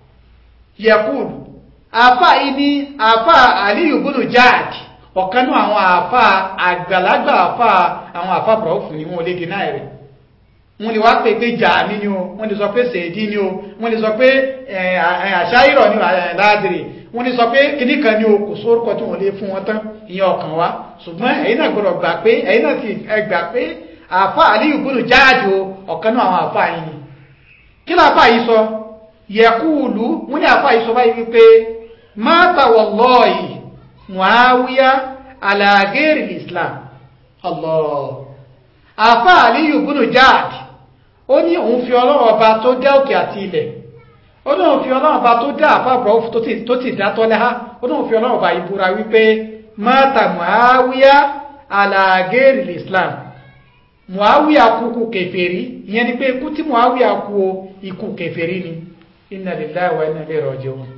yakul àfà yìí ní àfà aliyu bunu jaad ọ̀kan náà àwọn àfà àgbàlagbà àfà àwọn àfà bọ̀ọ̀fù ni wọ́n lè dínà rẹ̀ wọ́n lè wá pé pé jàmí ni o wọ́n lè sọ pé sèédí ni o wọ́n lè sọ pé àṣáyìrọ̀ ni láàdìrì wọ́n lè sọ pé kíní kan ni o kò sórúkọ tí wọ́n lè fún wọn tán ìyẹn ọkàn wa ṣùgbọ́n ẹ̀yin náà gbọ́dọ̀ gbà pé ẹ̀yin náà ti gbà pé àfa àlíyù gbọ́dọ̀ jáàjò ọ̀kan náà àwọn àfa yìí ni kí ló àfa yìí sọ yẹkúùlù wọ́n ní àfa yìí sọ báyìí wípé mata wallahi muawiya ala ghairi islam allah àfa àlíyù gbọ́dọ̀ jáàjì ó ní òun fi ọlọ́run ọba tó dá òkè àti ilẹ̀ ó ní òun fi ọlọ́run ọba tó dá àfàbọ̀ tó ti dá tọ́lẹ́há ó ní òun fi ọlọ́run ọba ìbúra wípé mata muawiya ala ghairi islam muawiya kúkú kèfèrí ìyẹn ni pé ikú tí muawiya kú o ikú kèfèrí ni inna lillahi wa inna ilaihi raji'un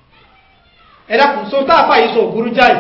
ẹ dákun so tá a fà yìí sọ ògúrú jáì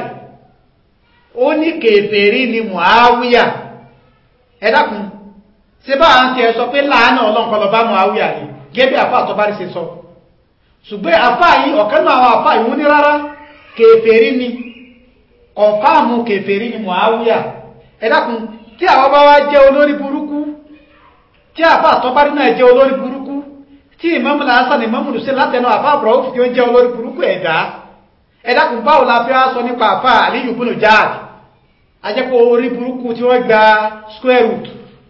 ó ní kèfèrí ni muawiya ẹ dákun ṣe bá à ń tiẹ̀ sọ pé láàánú ọlọ́nkọ́ lọ bá muawiya ni gẹ́gẹ́ bí àfa àtọ́bárí ṣe sọ ṣùgbọ́n àfa yìí ọ̀kan náà àwọn àfa yìí wọ́n ní rárá kèfèrí ni kọ̀ǹfàmù kèfèrí ni muawiya ẹ dákun tí àwọn bá wá jẹ́ olórí burúkú tí àfá àtọ́bárí náà jẹ́ olórí burúkú tí ìmọ́mù lásán ìmọ́mù lùsẹ́ látẹnu àfá àbúrọ̀wò tí ó jẹ́ olórí burúkú ẹ̀dá ẹ̀dàkùn báwo la fi wá sọ nípa àfá àlíyù búnú jáàdì ajẹ́pọ̀ orí burúkú tí wọ́n gba square root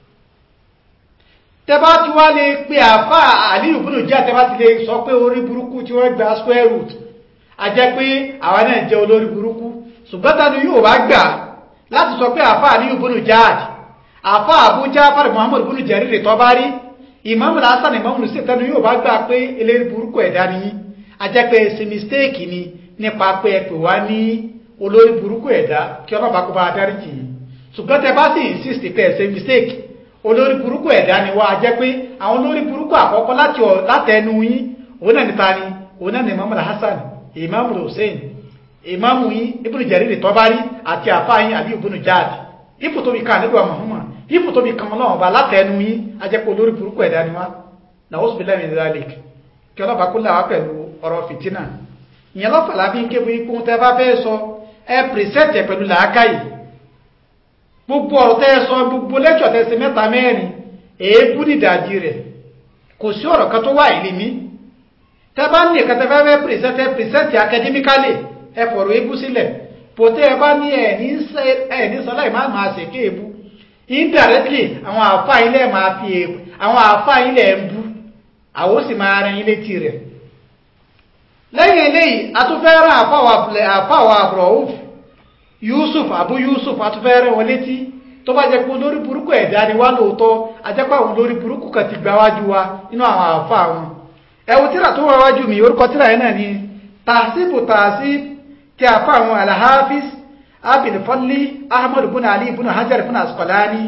tẹ́bá tí wá lè pe àfá àlíyù búnú jáàdì tẹ́bá ti lè sọ pé orí burúkú tí wọ́n gba square root ajẹ́ pé àwa náà jẹ́ olórí burúkú ṣùgbọ́n tani yóò bá gbà láti sọ pé àfá àlíyù búnú jáàdì àfá àbújá fàrí muhammadu búnú jẹ́rìrì tọ́ bá rí ìmáàmù lásán ìmáàmù sí tẹnu yóò bá gbà pé eléri burúkú ẹ̀dá ni ajẹ́ pé ṣe mistake ni nípa pé ẹ pè wá ní olórí burúkú ẹ̀dá kí ọlọ́ba kó bá darí jì í ṣùgbọ́n tẹ bá sì insist pé ẹ ṣe mistake olórí burúkú ẹ̀dá ni wá ajẹ́ pé àwọn olórí burúkú àkọ́kọ́ láti látẹnu yín òun náà níta ni òun náà ní ìmáàmù hasan ìmáàmù hussein ìmáàmù yín ibùdó jẹ́rìrì tọ́ bá rí àti àfáà yín àbí ibùdó jáde ipò tóbi kan nígbà Muhammad ipò tóbi kan náà ọba látẹnu yín ajẹ́pọ̀ olórí burúkú ẹ̀dá ni wá làwọn òsùnbílẹ̀ mi zalik kí ọlọ́ba kó làwá pẹ̀lú ọ̀rọ̀ fìtínà ìyẹn lọ́fà lábí kébù ikú tẹ́ bá fẹ́ sọ ẹ pìrìsẹ́tì pẹ̀lú làákàyè gbogbo ọ̀rọ̀ tẹ́ sọ gbogbo lẹ́jọ̀ tẹ́ ṣe mẹ́ta mẹ́rin èébú nídàájí rẹ̀ kò sí ọ̀rọ̀ kan tó wà ìlú mi tẹ́ bá ní ìkẹtẹ́ fẹ́ fẹ́ pìrìsẹ́tì pìrìsẹ́tì akademikálì ẹ fọ̀rọ̀ èébú sílẹ̀ pòtẹ́ ẹ bá ní ẹ̀ ní sọlá ìmá máa ṣe kéèbú indirectly àwọn àfá ilẹ̀ máa fi èèbù àwọn àfá ilẹ̀ ń bú àwọn ó sì máa rẹ̀ ilé tí rẹ̀ lẹ́yìn eléyìí atúfẹ́rẹ́ àfáwà àbúrọ̀húf Yusuf Abu Yusuf atúfẹ́rẹ́ wọn létí tó bá jẹ́ pé olórí burúkú ẹ̀dá ni wá lóòótọ́ ajẹ́pẹ́ àwọn olórí burúkú kan ti gba wájú wa nínú àwọn àfá wọn ẹ̀wù tíra tó wá wájú mi orúkọ tíra yẹn náà ni tàṣíbù tàṣíbù tí a fa àwọn alhafiz abinfalli ahmad bin ali bin hajar bin asqalani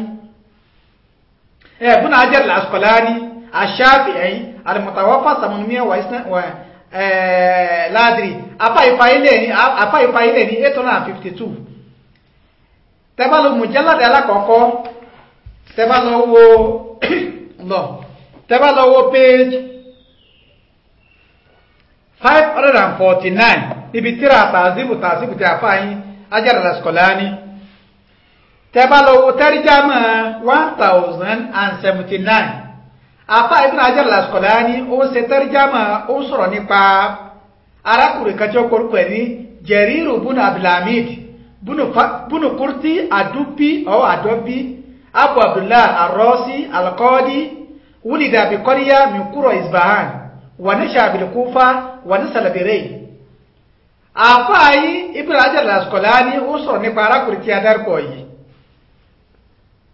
eh bin hajar al-asqalani ash-shafi'i al-mutawaffa samanmiya wa isna wa eh ladri apa ifaile ni apa ifaile ni 852 tẹ́ bá lọ mujallad alakoko tẹ́ bá lọ wo lo tẹ́ bá lọ wo page 549 níbi tíra tàzíbù tàzíbù tí a fà yín Hajar al-Asqalani tẹ́bá lọ́wọ́ tẹ́rìjámà 1079 afá Ibn Hajar al-Asqalani ó ṣe tẹ́rìjámà ó sọ̀rọ̀ nípa arákùnrin kan tí ó korúkọ ní Jariru bunu Abdulhamid bunu Kurti Adubi ọ̀ Adobi Abu Abdullah Arrosi Al-Qadi wulida bi qarya min qura Isbahan wa nasha bil Kufa wa nasala bi Ray àfáàyí Ibn Hajar al-Asqalani ó sọ̀rọ̀ nípa arákùnrin tí a dárúkọ yìí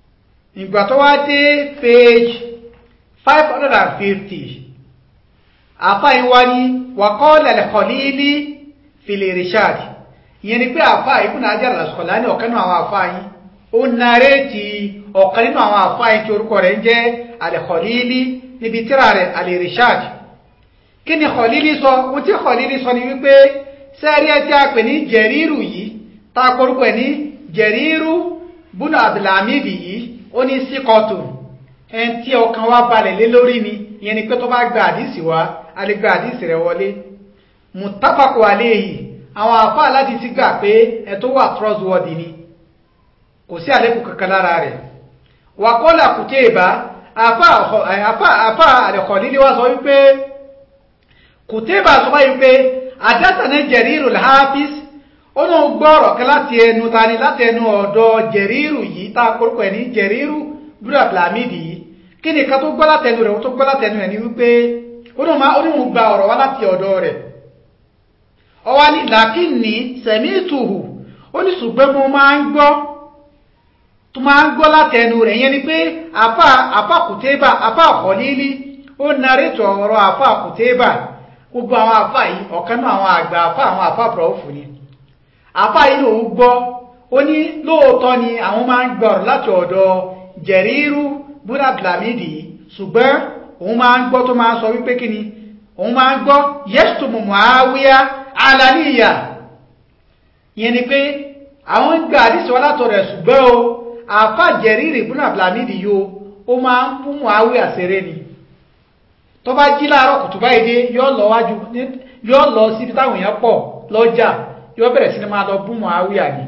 ìgbà tó wá dé page 550 àfá yìí wá ní waqala al-Khalili fil irshad ìyẹn ni pé àfá Ibn Hajar al-Asqalani ọ̀kan nínú àwọn àfá yìí ó nàrètì ọ̀kan nínú àwọn àfá yìí tí orúkọ rẹ̀ ń jẹ́ al-Khalili níbi tíra rẹ̀ al-irshad kí ni Khalili sọ ohun tí Khalili sọ ni wípé sẹ́rí ẹ tí a pè ní jẹ̀rírù yìí tá a korúkọ ẹ̀ ní jẹ̀rírù búnà abdulhamidi yìí ó ní síkọ̀tù ẹn tí ọkàn wa balẹ̀ lé lórí ni ìyẹn ni pé tó bá gba àdìsí wa a lè gba àdìsí rẹ̀ wọlé mùtápàkù àléyìí àwọn àfa aládìsí gbà pé ẹ tó wà trustworthy ni kò sí àlékún kankan lára rẹ̀ wàkọ́lá kùtẹ́ẹ̀bá àfa àlẹ́kọ̀ọ́lílé wa sọ wípé kùtẹ́ẹ̀bá sọ báyìí wípé àdásánà jẹ̀rírù láàfíìs ó náà gbọ́rọ̀ kan láti ẹnu tani láti ẹnu ọ̀dọ̀ jẹ̀rírù yìí tá a kórúkọ ẹ̀ ní jẹ̀rírù búrọ̀ blamidi yìí kí ni ká tó gbọ́ látẹnu rẹ̀ ó tó gbọ́ látẹnu ẹ̀ ní wípé ó náà máa oníhùn gba ọ̀rọ̀ wá láti ọ̀dọ̀ rẹ̀ ọwá ní làkínní sẹ̀mí ìtùhù ó ní ṣùgbọ́n mo máa ń gbọ́ tó máa ń gbọ́ látẹnu rẹ̀ yẹn ni pé àfà àfà kùtébà àfà àkọ́lílí ó narétò ọ̀rọ̀ àfà kùtébà gbogbo àwọn àfà yìí ọ̀kan náà àwọn àgbà àfà àwọn àfà bùrọ̀fù ni àfà yìí lòun gbọ́ ó ní lóòótọ́ ni àwọn máa ń gbọ́ láti ọ̀dọ̀ jẹ̀rírú búrà blamidi ṣùgbọ́n òun máa ń gbọ́ tó máa ń sọ wípé kí ni òun máa ń gbọ́ yẹ́sùtù Muawiya alaniya ìyẹn ni pé àwọn ń gba àdìsí wọn látọ̀ rẹ̀ ṣùgbọ́n o àfà jẹ̀rírì búrà blamidi yìí ó máa ń fún Muawiya ṣeré ni tó bá jí láàárọ̀ kùtù báyìí dé yóò lọ wájú yóò lọ síbi táwọn èèyàn pọ̀ lọ́jà yóò bẹ̀rẹ̀ sí ni máa lọ bú Muawiya ni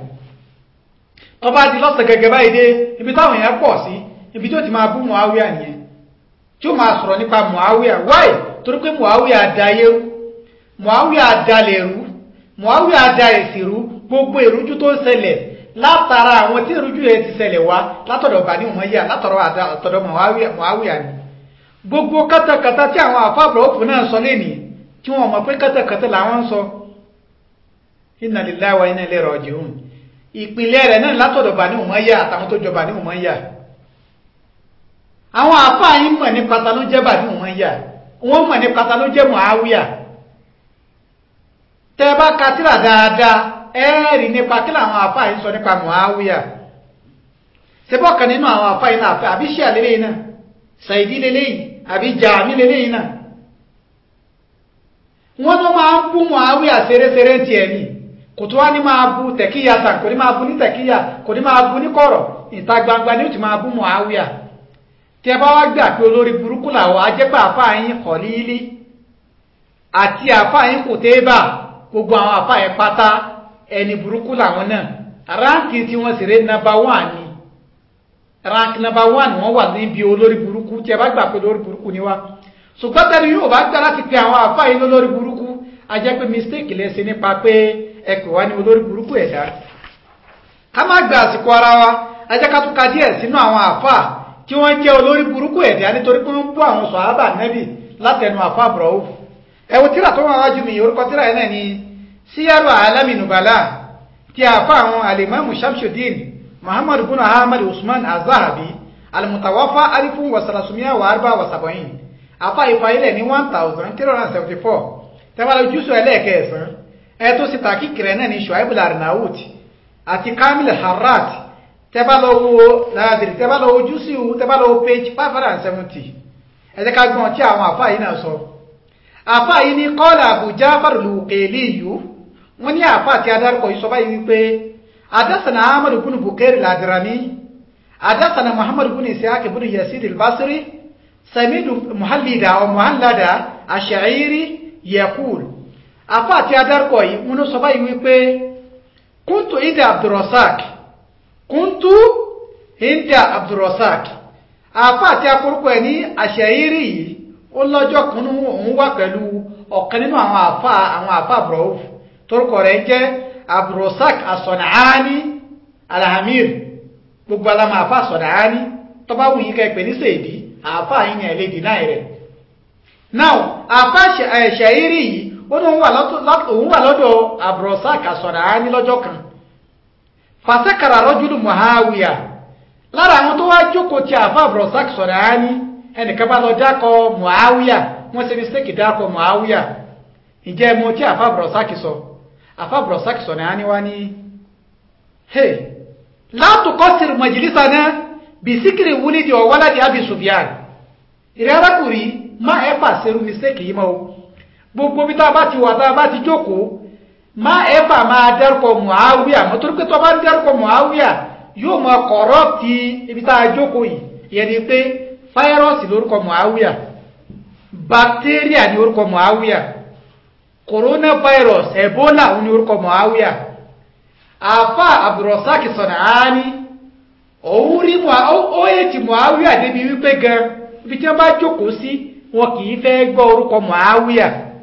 tó bá di lọ́sẹ̀ gẹ́gẹ́ báyìí dé ibi táwọn èèyàn pọ̀ sí ibi tó ti máa bú Muawiya nìyẹn tí ó máa sọ̀rọ̀ nípa Muawiya wáì torí pé Muawiya da yẹ́rú Muawiya da lẹ̀rú Muawiya da èsìrú gbogbo ìrújú tó ń ṣẹlẹ̀ látara àwọn tí ìrújú yẹn ti ṣẹlẹ̀ wá látọ̀dọ̀ Bani Umayya látọ̀dọ̀ àtọ̀dọ̀ Muawiya ni gbogbo kátàkátà tí àwọn àfáàbọ̀ òfin náà sọ lẹ́nìí tí wọ́n mọ̀ pé kátàkátà làwọn ń sọ inna lillahi wa inna ilayhi raji'un ìpìlẹ̀ rẹ̀ náà látọ̀dọ̀ Bani Umayya àtàwọn tó jọ Bani Umayya àwọn àfáà yìí mọ̀ ní pátá ló jẹ́ Bani Umayya wọ́n mọ̀ ní pátá ló jẹ́ Muawiya tẹ́ bá ka tírà dáadáa ẹ́ẹ̀rì nípa kí làwọn àfáà yìí sọ nípa Muawiya ṣebọ́kan nínú àwọn àfáà yìí náà àfẹ́ àbí ṣíà lélẹ́yìn náà Saidi lélẹ́yìn àbí Jami lélẹ́yìn náà wọ́n tó máa ń bú Muawiya ṣeréṣeré tiẹ̀ ni kò tó wá ní máa bú tẹ̀kíyà tàn kò ní máa bú ní tẹ̀kíyà kò ní máa bú ní kọ̀rọ̀ ìta gbangba ni ó ti máa bú Muawiya tí ẹ bá wá gbà pé olórí burúkú làwọn ajẹ́pẹ́ àfáà yín Khalili àti àfáà yín Kutayba gbogbo àwọn àfáà yẹn pátá ẹni burúkú làwọn náà ránkì tí wọ́n sì ré nàbà wán ni rank nàbà wán wọ́n wà níbi olórí burúkú tí ẹ bá gbà pé olórí burúkú ni wá ṣùgbọ́n tẹ́lẹ̀ yóò bá gbà láti pe àwọn àfáà yín lólórí burúkú ajẹ́pẹ́ mistake lẹ́sìn nípa pé ẹ pè wá ní olórí burúkú ẹ̀dá ká má gba àsìkò ara wa ajẹ́ ká tún ka díẹ̀ sínú àwọn àfáà tí wọ́n jẹ́ olórí burúkú ẹ̀dá nítorí pé wọ́n bú àwọn sọ̀hábà nẹ́bì látẹnu àfáà bùrọ̀wù ẹ̀wù tíra tó wọ́n wájú mi orúkọ tíra yẹn náà ni síyárò alami nubala tí àfáà àwọn alimamu shamsuddin muhammadu bin ahmad usman azahabi alimutawafa alifun wasalasumiya wa arba wasabayin àfáà ìfàyílẹ̀ ní one thousand three hundred and seventy four tẹ́wọ́n ojúṣọ ẹlẹ́ẹ̀kẹsàn ẹ tó sì tàkìkìrẹ́ náà ní shuaib larnaut àti kamil harrat tẹ́bá lọ wo láàdìrí tẹ́bá lọ ojú sí ìhù tẹ́bá lọ wo page five hundred and seventy ẹ̀jẹ̀ ká gbọ́n tí àwọn àfáà yìí náà sọ àfáà yìí ní kọ́ọ̀lù Abu Ja'far al-Uqayli yìí wọ́n ní àfáà tí adarúkọ yìí sọ báyìí wípé adásánà ahmadu bin Bukayr al-Adrami adásánà muhammadu bin Ishaq bin Yazid al-Basri samidu muhallida wa muhallada ash-Sha'iri yaqul àfáà tí adarúkọ yìí wọ́n sọ báyìí wípé kuntu ida Abdurrazzaq kúntú hinda abdulrasaq àfa àti akórúkọ ẹ̀ ní àṣẹyírí yìí ó lọ́jọ́ kan ní òun wà pẹ̀lú ọ̀kan nínú àwọn àfa àwọn àfa àbúrọ̀wò torúkọ rẹ̀ jẹ́ abdulrasaq asọ̀nàání alhamir gbogbo alamọ àfa asọ̀nàání tọ́ba wù yí kẹ́pẹ́ ní sèdí àfa yìí ní ẹ̀lẹ́dì náà rẹ̀ now àfa àṣẹyírí yìí ó ní òun wà lọ́dọ̀ abdulrasaq asọ̀nàání lọ́jọ́ kan fàṣẹ́kàrà rọ́júlù Muawiya lára àwọn tó wá jókòó tí àfà brosak sọ̀rọ̀ á ní ẹnìkan bá lọ dákọ̀ Muawiya wọ́n ṣe mistake dákọ̀ Muawiya ìjẹ́ mo tí àfa brọ̀sákì sọ àfa brọ̀sákì sọ náà ni wá ní hey látùkọ́sìrì majlisana bí síkìrì wúlí di ọ̀wọ́lá di Abi Sufyan ìrẹ́ arákùnrin má ẹ fà ṣerú mistake yìí mọ́ o gbogbo bí tá a bá ti wà tá a bá ti jókòó má ẹ fà máa dárúkọ Muawiya mọ́ torí pé tó bá ń dárúkọ Muawiya yóò mọ kọ̀rọ̀pì ibi tá a jókòó yìí ìyẹn ni pé fáírọ́ọ̀sì lórúkọ Muawiya bacteria ní orúkọ Muawiya coronavirus ebola ní orúkọ Muawiya àfà Abdulrasaq San'ani òun rí ó ètì Muawiya débi wípé gan ibi tí wọ́n bá jókòó sí wọn kì í fẹ́ gbọ́ orúkọ Muawiya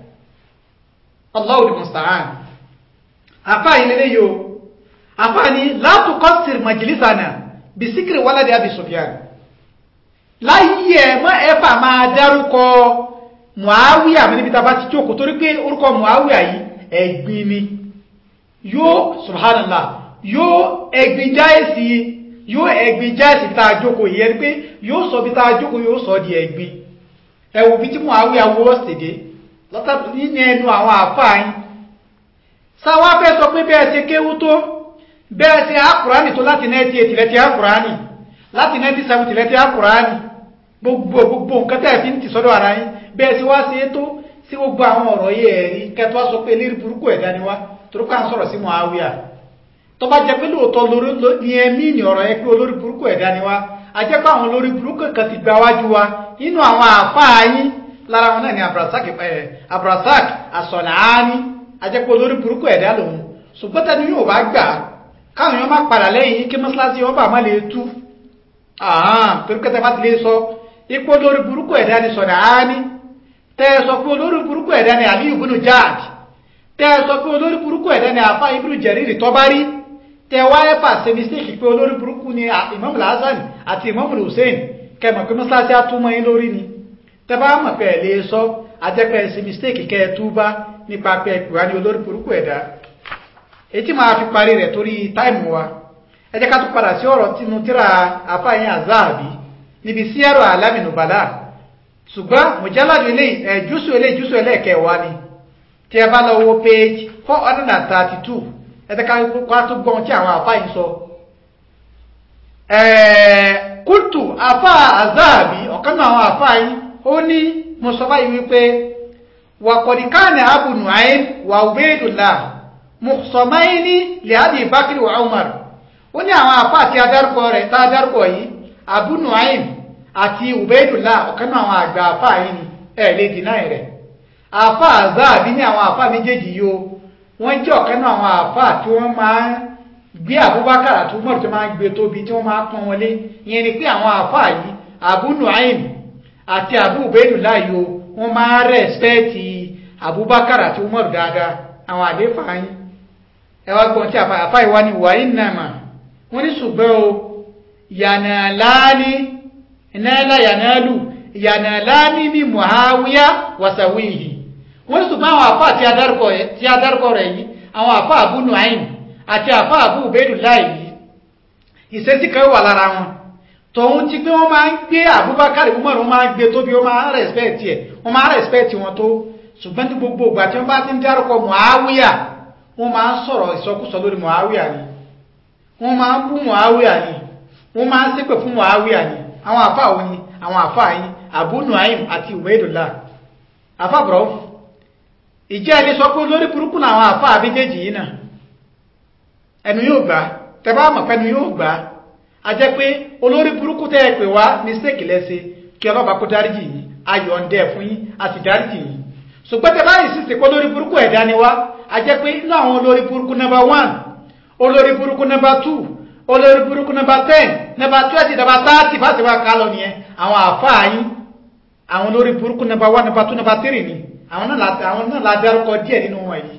Allahu musta'an àfà ìlẹ́lẹ́ yìí o àfà ni látùkọ́sìrì majlisana bisikiri waladi Abi Sufyan láyé ẹ̀ mọ́ ẹ̀fà máa dárúkọ Muawiya mi níbi tàbá ti jókòó torí pé orúkọ Muawiya yìí ẹ̀gbin ni yóò subhanallah yóò ẹ̀gbin jáìsì yóò ẹ̀gbin jáìsì tá a jókòó yìí ẹni pé yóò sọ bí tá a jókòó yóò sọ di ẹ̀gbin ẹ̀wù bí tí Muawiya wọ́ sèdè lọ́tàbí nínú ẹnu àwọn àfáàyìn sáwá fẹ́ sọ pé bẹ́ẹ̀ ṣe kéwú tó bẹ́ẹ̀ ṣe àkùránì tó láti 98 lẹ́tí àkùránì láti 1970 lẹ́tí àkùránì gbogbo gbogbo nǹkan tẹ́ fi ń tì sọ́dọ̀ ara yín bẹ́ẹ̀ sí wá sí ètò sí gbogbo àwọn ọ̀rọ̀ yìí ẹ̀rí kẹtọ́ sọ pé lérí burúkú ẹ̀dá ni wá torípé à ń sọ̀rọ̀ sí Muawiya tó bá jẹ́ pé lóòótọ́ lórí ní ẹ̀mí ní ọ̀rọ̀ yẹn pé olórí burúkú ẹ̀dá ni wá a jẹ́ pé àwọn olórí burúkú kan ti gba wájú wa nínú àwọn àfáà yín lára wọn náà ni Abdulrasaq As-San'ani a jẹ́ pé olórí burúkú ẹ̀dá lòun ṣùgbọ́n tẹnu yóò bá gbà káwọn èèyàn má padà lẹ́yìn kí mọ́ṣáláṣí wọn bá má lè tú torí pé tẹ bá ti lè sọ ipò olórí burúkú ẹ̀dá ni San'ani tẹ́ sọ pé olórí burúkú ẹ̀dá ni Ali ibn Ja'd tẹ́ sọ pé olórí burúkú ẹ̀dá ni àfá ibn Jarir Tabari tẹ́ wáyé pàṣẹ mistake pé olórí burúkú ni Imam Hasan àti Imam Hussein kẹmọ̀ pé mọ́sálásí àtúmọ̀ yín lórí ni tẹ́ bá mọ̀ pé ẹ̀ lè sọ ajẹ́pẹ́ ṣe mistake kẹ́ ẹ túbá nípa pé ẹ pè wá ní olórí burúkú ẹ̀dá ètí máa fi parí rẹ̀ torí táìmù wa ẹ jẹ́ ká tún padà sí ọ̀rọ̀ tínú tíra àfáyín àzáàbí níbi sí ẹ̀rọ alámìnúbàlá ṣùgbọ́n mùjálàdù ilé ẹ̀júsù ilé ìjúsù ẹlẹ́ẹ̀kẹwà ni tí ẹ bá lọ wo page four hundred and thirty two ẹ jẹ́ ká tún gbọ́n tí àwọn àfáyín sọ. kúltù àfá àzáàbí ọ̀kan náà àwọn àfáyín ó ní mo sọ báyìí wípé wàkọ̀dìkánì Abu Nu'aym wà Ubaydullah mùsọ̀máyíní lẹ́àbí Bakri wa Umar ó ní àwọn àfá àti adárúkọ rẹ̀ tá adárúkọ yìí Abu Nu'aym àti Ubaydullah ọ̀kan náà àwọn àgbà àfá yìí ni ẹ̀ lè dínà rẹ̀ àfá àzáàbí ní àwọn àfá méjèèjì yìí o wọ́n jẹ́ ọ̀kan náà àwọn àfá tí wọ́n máa ń gbé Abubakar àti Umar tó máa ń gbé tóbi tí wọ́n máa pọ́n wọlé ìyẹn ni pé àwọn àfá yìí Abu Nu'aym àti Abu Ubaydullah yìí o wọ́n máa rẹ̀spẹ́ẹ̀tì Abubakar àti Umar dáadáa àwọn àléfà yìí ẹ wá gbọ́n tí àfá ìwá ni wà innama wọ́n ní ṣùgbọ́n o yànàláni ìnáyàlá yànàlù yànàláni ní Muawiya wasawihi wọ́n ní ṣùgbọ́n àwọn àfá tí a dárúkọ rẹ̀ yìí àwọn àfá Abu Nu'aym àti àfá Abu Ubaydullah yìí ìṣesí kan wà lára wọn tòun ti pé wọ́n máa ń gbé Abubakar Umar wọ́n máa ń gbé tóbi wọ́n máa ń rẹ̀spẹ̀tì ẹ̀ wọ́n máa ń rẹ̀spẹ̀tì wọn tó ṣùgbọ́n ní gbogbo ìgbà tí wọ́n bá ti ń dárúkọ Muawiya wọ́n máa ń sọ̀rọ̀ ìsọkúsọ lórí Muawiya ni wọ́n máa ń bú Muawiya ni wọ́n máa ń ṣépè fún Muawiya ni àwọn àfa wo ni àwọn àfa yìí Abu Nu'aym àti Ubaydullah àfa bọ̀rọ̀ ìjẹ́ ẹni sọ pé lórí burúkú náà àwọn àfa àbíjẹ́jì yìí náà ẹnu yóò gbà tẹ bá mọ̀ pẹ́nu yóò gbà a jẹ́ pé olórí burúkú tẹ́ ẹ pè wá mistake lẹ́sẹ̀ kí ọlọ́ba kó dáríjì yìí ayọ̀ ń dẹ́ fún yín a sì dáríjì yìí ṣùgbọ́n tẹ báyìí sì sèpọ̀ olórí burúkú ẹ̀dá ni wá a jẹ́ pé inú àwọn olórí burúkú number one olórí burúkú number two olórí burúkú number ten number twenty number thirty bá ti wá ká lọ nìyẹn àwọn àfáà yín àwọn olórí burúkú number one number two number three ni àwọn náà la dárúkọ díẹ̀ nínú wọn yìí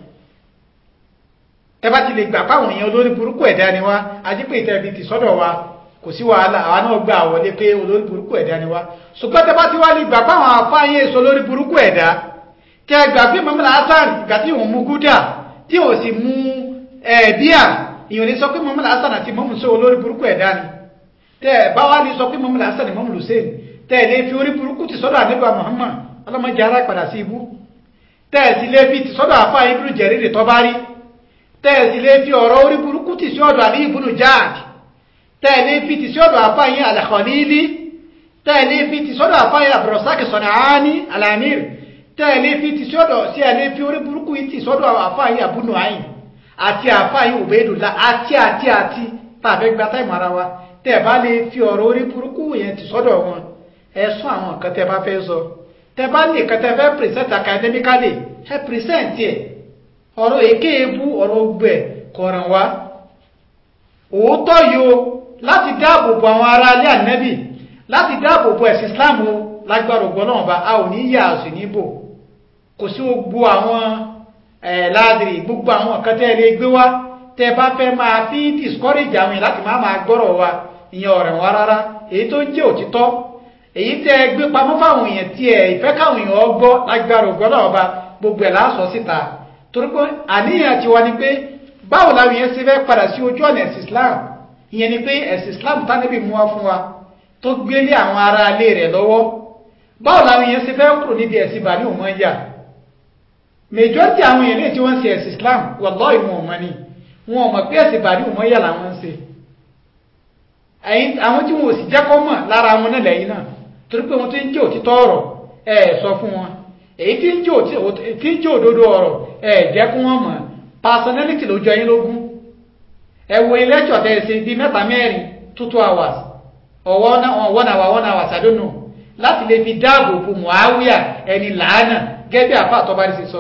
ẹ bá ti lè gbà páwọn èèyàn olórí burúkú ẹ̀dá ni wá a jẹ́ pé ìtẹ̀bi ti sọ́dọ̀ wa kò sí wàhálà àwa náà gbà wọlé pé olórí burúkú ẹ̀dá ni wá ṣùgbọ́n tẹ bá ti wá lè gbà páwọn àfáàyè èso olórí burúkú ẹ̀dá tẹ gbà pé mọ́mọ́lá hasan ìgbà tí òun mú gúdà tí ò sì mú ẹ̀ẹ́díà ìyọ̀n lè sọ pé mọ́mọ́lá hasan àti mọ́mù sọ olórí burúkú ẹ̀dá ni tẹ bá wá lè sọ pé mọ́mọ́lá hasan mọ́mù hussein tẹ lè fi orí burúkú ti sọ́dọ̀ àdébà muhammad ọlọ́mọdé ara padà sí ibú tẹ́ẹ̀sì lé fi ti sọ́dọ̀ àfá ibùdó jẹ̀rìrì tọ́ bá rí tẹ́ẹ̀sì lé fi ọ̀rọ̀ orí burúkú ti sí ọ̀dọ̀ àlí ibùdó jáàdì tẹ́ẹ̀lé fi ti sí ọ̀dọ̀ àfá yín alẹ́kọ̀ọ́lílí tẹ́ẹ̀lé fi ti sọ́dọ̀ àfá yín àbùrọ̀sákì sọ̀nàání alamir tẹ́ẹ̀lé fi ti sọ́dọ̀ sí ẹ̀lé fi orí burúkú yìí ti sọ́dọ̀ àfá yín àbúnú àyìn àti àfá yín òbẹ́dùlá àti àti àti tàbí gba táìmù ara wa tẹ́ẹ̀ bá lè fi ọ̀rọ̀ orí burúkú yẹn ti sọ́dọ̀ wọn ẹ sọ àwọn nǹkan tẹ́ bá fẹ́ sọ tẹ́ bá ní nǹkan tẹ́ fẹ́ present academically ẹ present yẹ ọ̀rọ̀ èké ebú ọ̀rọ̀ gbẹ̀ kọ̀ràn wá òótọ́ yìí o láti dáàbò bo àwọn ará alẹ́ ànẹ́bì láti dáàbò bo ẹ̀sìn Islam o lágbára ògbọ́n náà bá a ò ní yà sí níbò kò sí gbogbo àwọn ẹ̀ ládìrí gbogbo àwọn nǹkan tẹ́ lè gbé wá tẹ́ bá fẹ́ máa fi discourage àwọn yẹn láti máa máa gbọ́rọ̀ wa ìyẹn ọ̀rẹ́ wọn rárá èyí tó jẹ́ òtítọ́ èyí tẹ́ gbé pamọ́ fáwọn èèyàn tí ẹ̀ ìfẹ́ káwọn èèyàn gbọ́ lágbára ògbọ́n náà bá gbogbo ẹ̀ láàsọ síta torí pé àníyàn ti wá ni pé báwo làwọn èèyàn ṣe fẹ́ padà sí ojú ọ̀nà ẹ̀sìn Islam ìyẹn ni pé ẹ̀sìn Islam tánẹ́bì mú wá fún wa tó gbélé àwọn ará ilé rẹ̀ lọ́wọ́ báwo làwọn èèyàn ṣe fẹ́ kúrò níbi ẹ̀sìn bàálù wọn yà majority àwọn èèyàn lè tí wọ́n ń ṣe ẹ̀sìn Islam wallahi wọn ò mọ̀ ni wọn ò mọ̀ pé ẹ̀sìn bàálù wọn yà làwọn ń ṣe àwọn tí wọn ò sì jẹ́ kọ́ mọ̀ lára wọn náà lẹ́yìn náà torí pé wọn tó ń jẹ́ òtítọ́ ọ̀rọ̀ ẹ̀ sọ fún wọn èyí tí ń jẹ́ òdodo ọ̀rọ̀ ẹ̀ jẹ́ kí wọ́n mọ̀ personality ló jọ yín lógún ẹ wo ilé-ẹ̀jọ̀ tẹ́ ẹ ṣe bíi mẹ́ta mẹ́rin two two hours ọ̀wọ́ one hour one hour I don't know láti lè fi dáàbò bo Muawiya ẹni làánà gẹ́gẹ́ bí àfa àtọ́bá rí sí sọ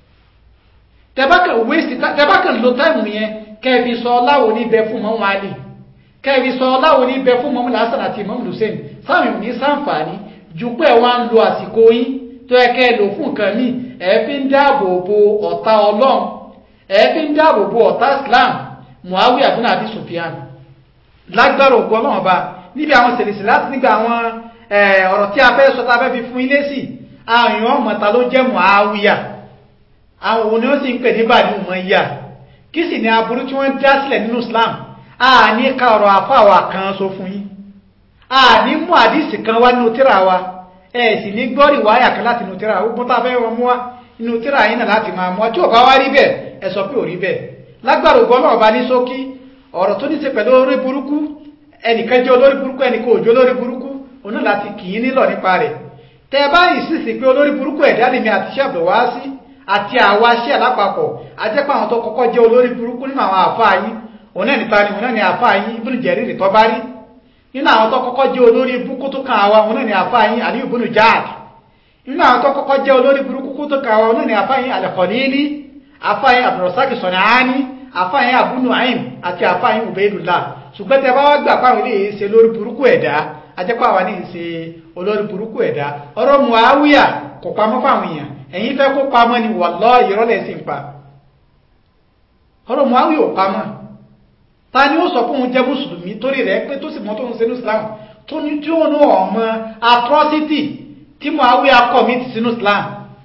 tẹ́bákan lo táìmù yẹn kẹ́ẹ̀fi sọ ọláwo ní bẹ fún mọ́mọ́ alì kẹ́ẹ̀fi sọ ọláwo ní bẹ fún mọ́mọ́ lásán àti mọ́mọ́ hussein sáwọn ní sáǹfààní ju pé wá ń lo àsìkò yín tó yẹ kẹ́ ẹ lò fún nǹkan míì ẹ fi ń dáàbò bo ọ̀tá ọlọ́run ẹ fi ń dáàbò bo ọ̀tá islam muawiya bin abi sufyan lágbára ògbó ọlọ́run ọba níbi àwọn sèlèsè láti nígbà àwọn ọ̀rọ̀ tí a fẹ́ sọ tá a fẹ́ fi fún ilé sí àwọn èèyàn ọmọta ló jẹ́ muawiya àwọn òun ni ó sì ń pè ní bàdí umayya kí sì ni aburú tí wọ́n dá sílẹ̀ nínú islam a ní ká ọ̀rọ̀ àfáwà kan sọ fún yín a ní mú àdísì kan wá nínú tíra wa ẹ sì ní gbọ́rì wáyà kan láti nínú tíra wa gbọ́n tá a fẹ́ wọn mú wá nínú tíra yín náà láti máa mú wa tí ò bá wá rí bẹ́ẹ̀ ẹ sọ pé ò rí bẹ́ẹ̀ lágbára ògbọ́n náà bá ní ṣókí ọ̀rọ̀ tó ní ṣe pẹ̀lú olórí burúkú ẹnìkan jẹ́ olórí burúkú ẹnìkan ò jẹ́ olórí burúkú òun náà láti kì í nílọ̀ nípa rẹ̀ tẹ́ ẹ bá yìí sì sí pé olórí burúkú ẹ̀dá lèmi àti iṣẹ́ àbẹ̀wá sí àti àwa ṣẹ́ àlápapọ̀ ajẹ́pọ̀ àwọn tó kọ́kọ́ jẹ́ olórí burúkú nínú àwọn àfáà yín òun náà nípa ni òun náà ní àfáà yín Ibn Jarir tó bá rí nínú àwọn tó kọ́kọ́ jẹ́ olórí burúkú tó kàn àwa òun náà ní àfáà yín Ali ibn Ja'd nínú àwọn tó kọ́kọ́ jẹ́ olórí burúkú tó kàn àwa òun náà ní àfáà yín al-Khalili àfáà yín Abdurrazzaq San'ani àfáà yín Abu Nu'aym àti àfáà yín Ubaydullah ṣùgbọ́n tẹ bá wá gbà pàwọn ilé yìí ṣe lórí burúkú ẹ̀dá ajẹ́pọ̀ àwa ní ṣe olórí burúkú ẹ̀dá ọ̀rọ̀ Muawiya kò pamọ́ fáwọn èèyàn ẹ̀yin fẹ́ kó pamọ́ ni wallahi ìrọ́lẹ̀ sí ń pa ọ̀rọ̀ Muawiya ò pamọ́ ta ni ó sọ fún òun jẹ́ mùsùlùmí torí rẹ̀ pé tó sì mọ́ tó ń ṣe ní Islam tó ní tí ó ní ọmọ atrocity tí Muawiya commit sínú Islam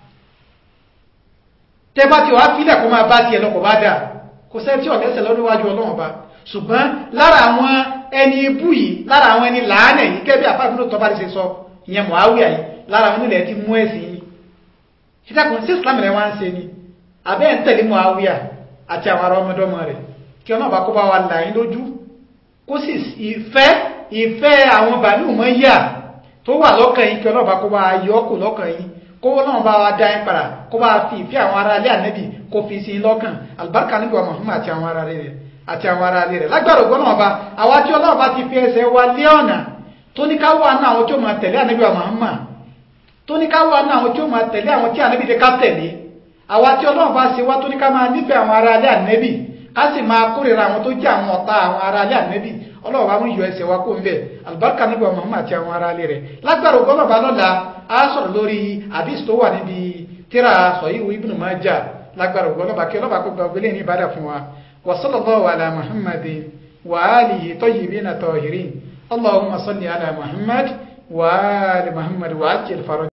tẹ́ bá ti wá fílẹ̀ kó máa bá tiẹ̀ lọ kò bá dà kò sẹ́ tí ọ̀lẹ́sẹ̀ lọ́dún wájú Ọlọ́run bá ṣùgbọ́n lára àwọn ẹni ibú yìí lára àwọn ẹni làánẹ̀ yìí kẹ́bí àfáàbínú tọ́ba ti ṣe sọ ìyẹn Muawiya yìí lára àwọn onílẹ̀ ti mú ẹ̀sìn yìí ìtàkùn sí Islam rẹ̀ wá ń ṣe ni abẹ́ ń tẹ̀lé Muawiya àti àwọn ará ọmọdọ́mọ rẹ̀ kí ọ̀nà bá kó bá wa là yín lójú kó sì ìfẹ́ ìfẹ́ àwọn bàálù mọ́ yà tó wà lọ́kàn yín kí ọ̀nà bá kó bá yọ kù lọ́kàn yín kó náà bá wa dá yín padà kó bá fi ìfẹ́ àwọn ará ilé ànẹ́bì kó fi sí lọ́kàn àlùbáríkà níbi wa Muhammad àti àwọn ará rẹ̀ àti àwọn ará ilé rẹ̀ lágbára ògbọ́n náà bá àwa tí ọlọ́run bá ti fi ẹsẹ̀ wa lé ọ̀nà tó ní ká wà ní àwọn tí ó máa tẹ̀lé ànẹ́bì wa Muhammad tó ní ká wà ní àwọn tí ó máa tẹ̀lé àwọn tí ànẹ́bì dé ká tẹ̀lé àwa tí ọlọ́run bá ṣe wá tó ní ká máa nífẹ̀ẹ́ àwọn ará ilé ànẹ́bì ká sì máa kórìíra àwọn tó jẹ́ àwọn ọ̀tá àwọn ará ilé ànẹ́bì ọlọ́run bá mú yọ ẹsẹ̀ wa kó ń bẹ̀ àlùbáríkà níbi wa Muhammad àti àwọn ará ilé rẹ̀ lágbára ògbọ́n náà bá lọ́la á sọ̀rọ̀ lórí àdìs tó wà níbi tíra sọ̀yíwò Ibn Majah lágbára ògbọ́n náà bá kí ọlọ́ba kó gba ògbélé ní ìbádà fún wa wa sallallahu ala Muhammadin wa alihi tayyibina tahirin Allahumma salli ala Muhammad wa ali Muhammad wa ajil faraj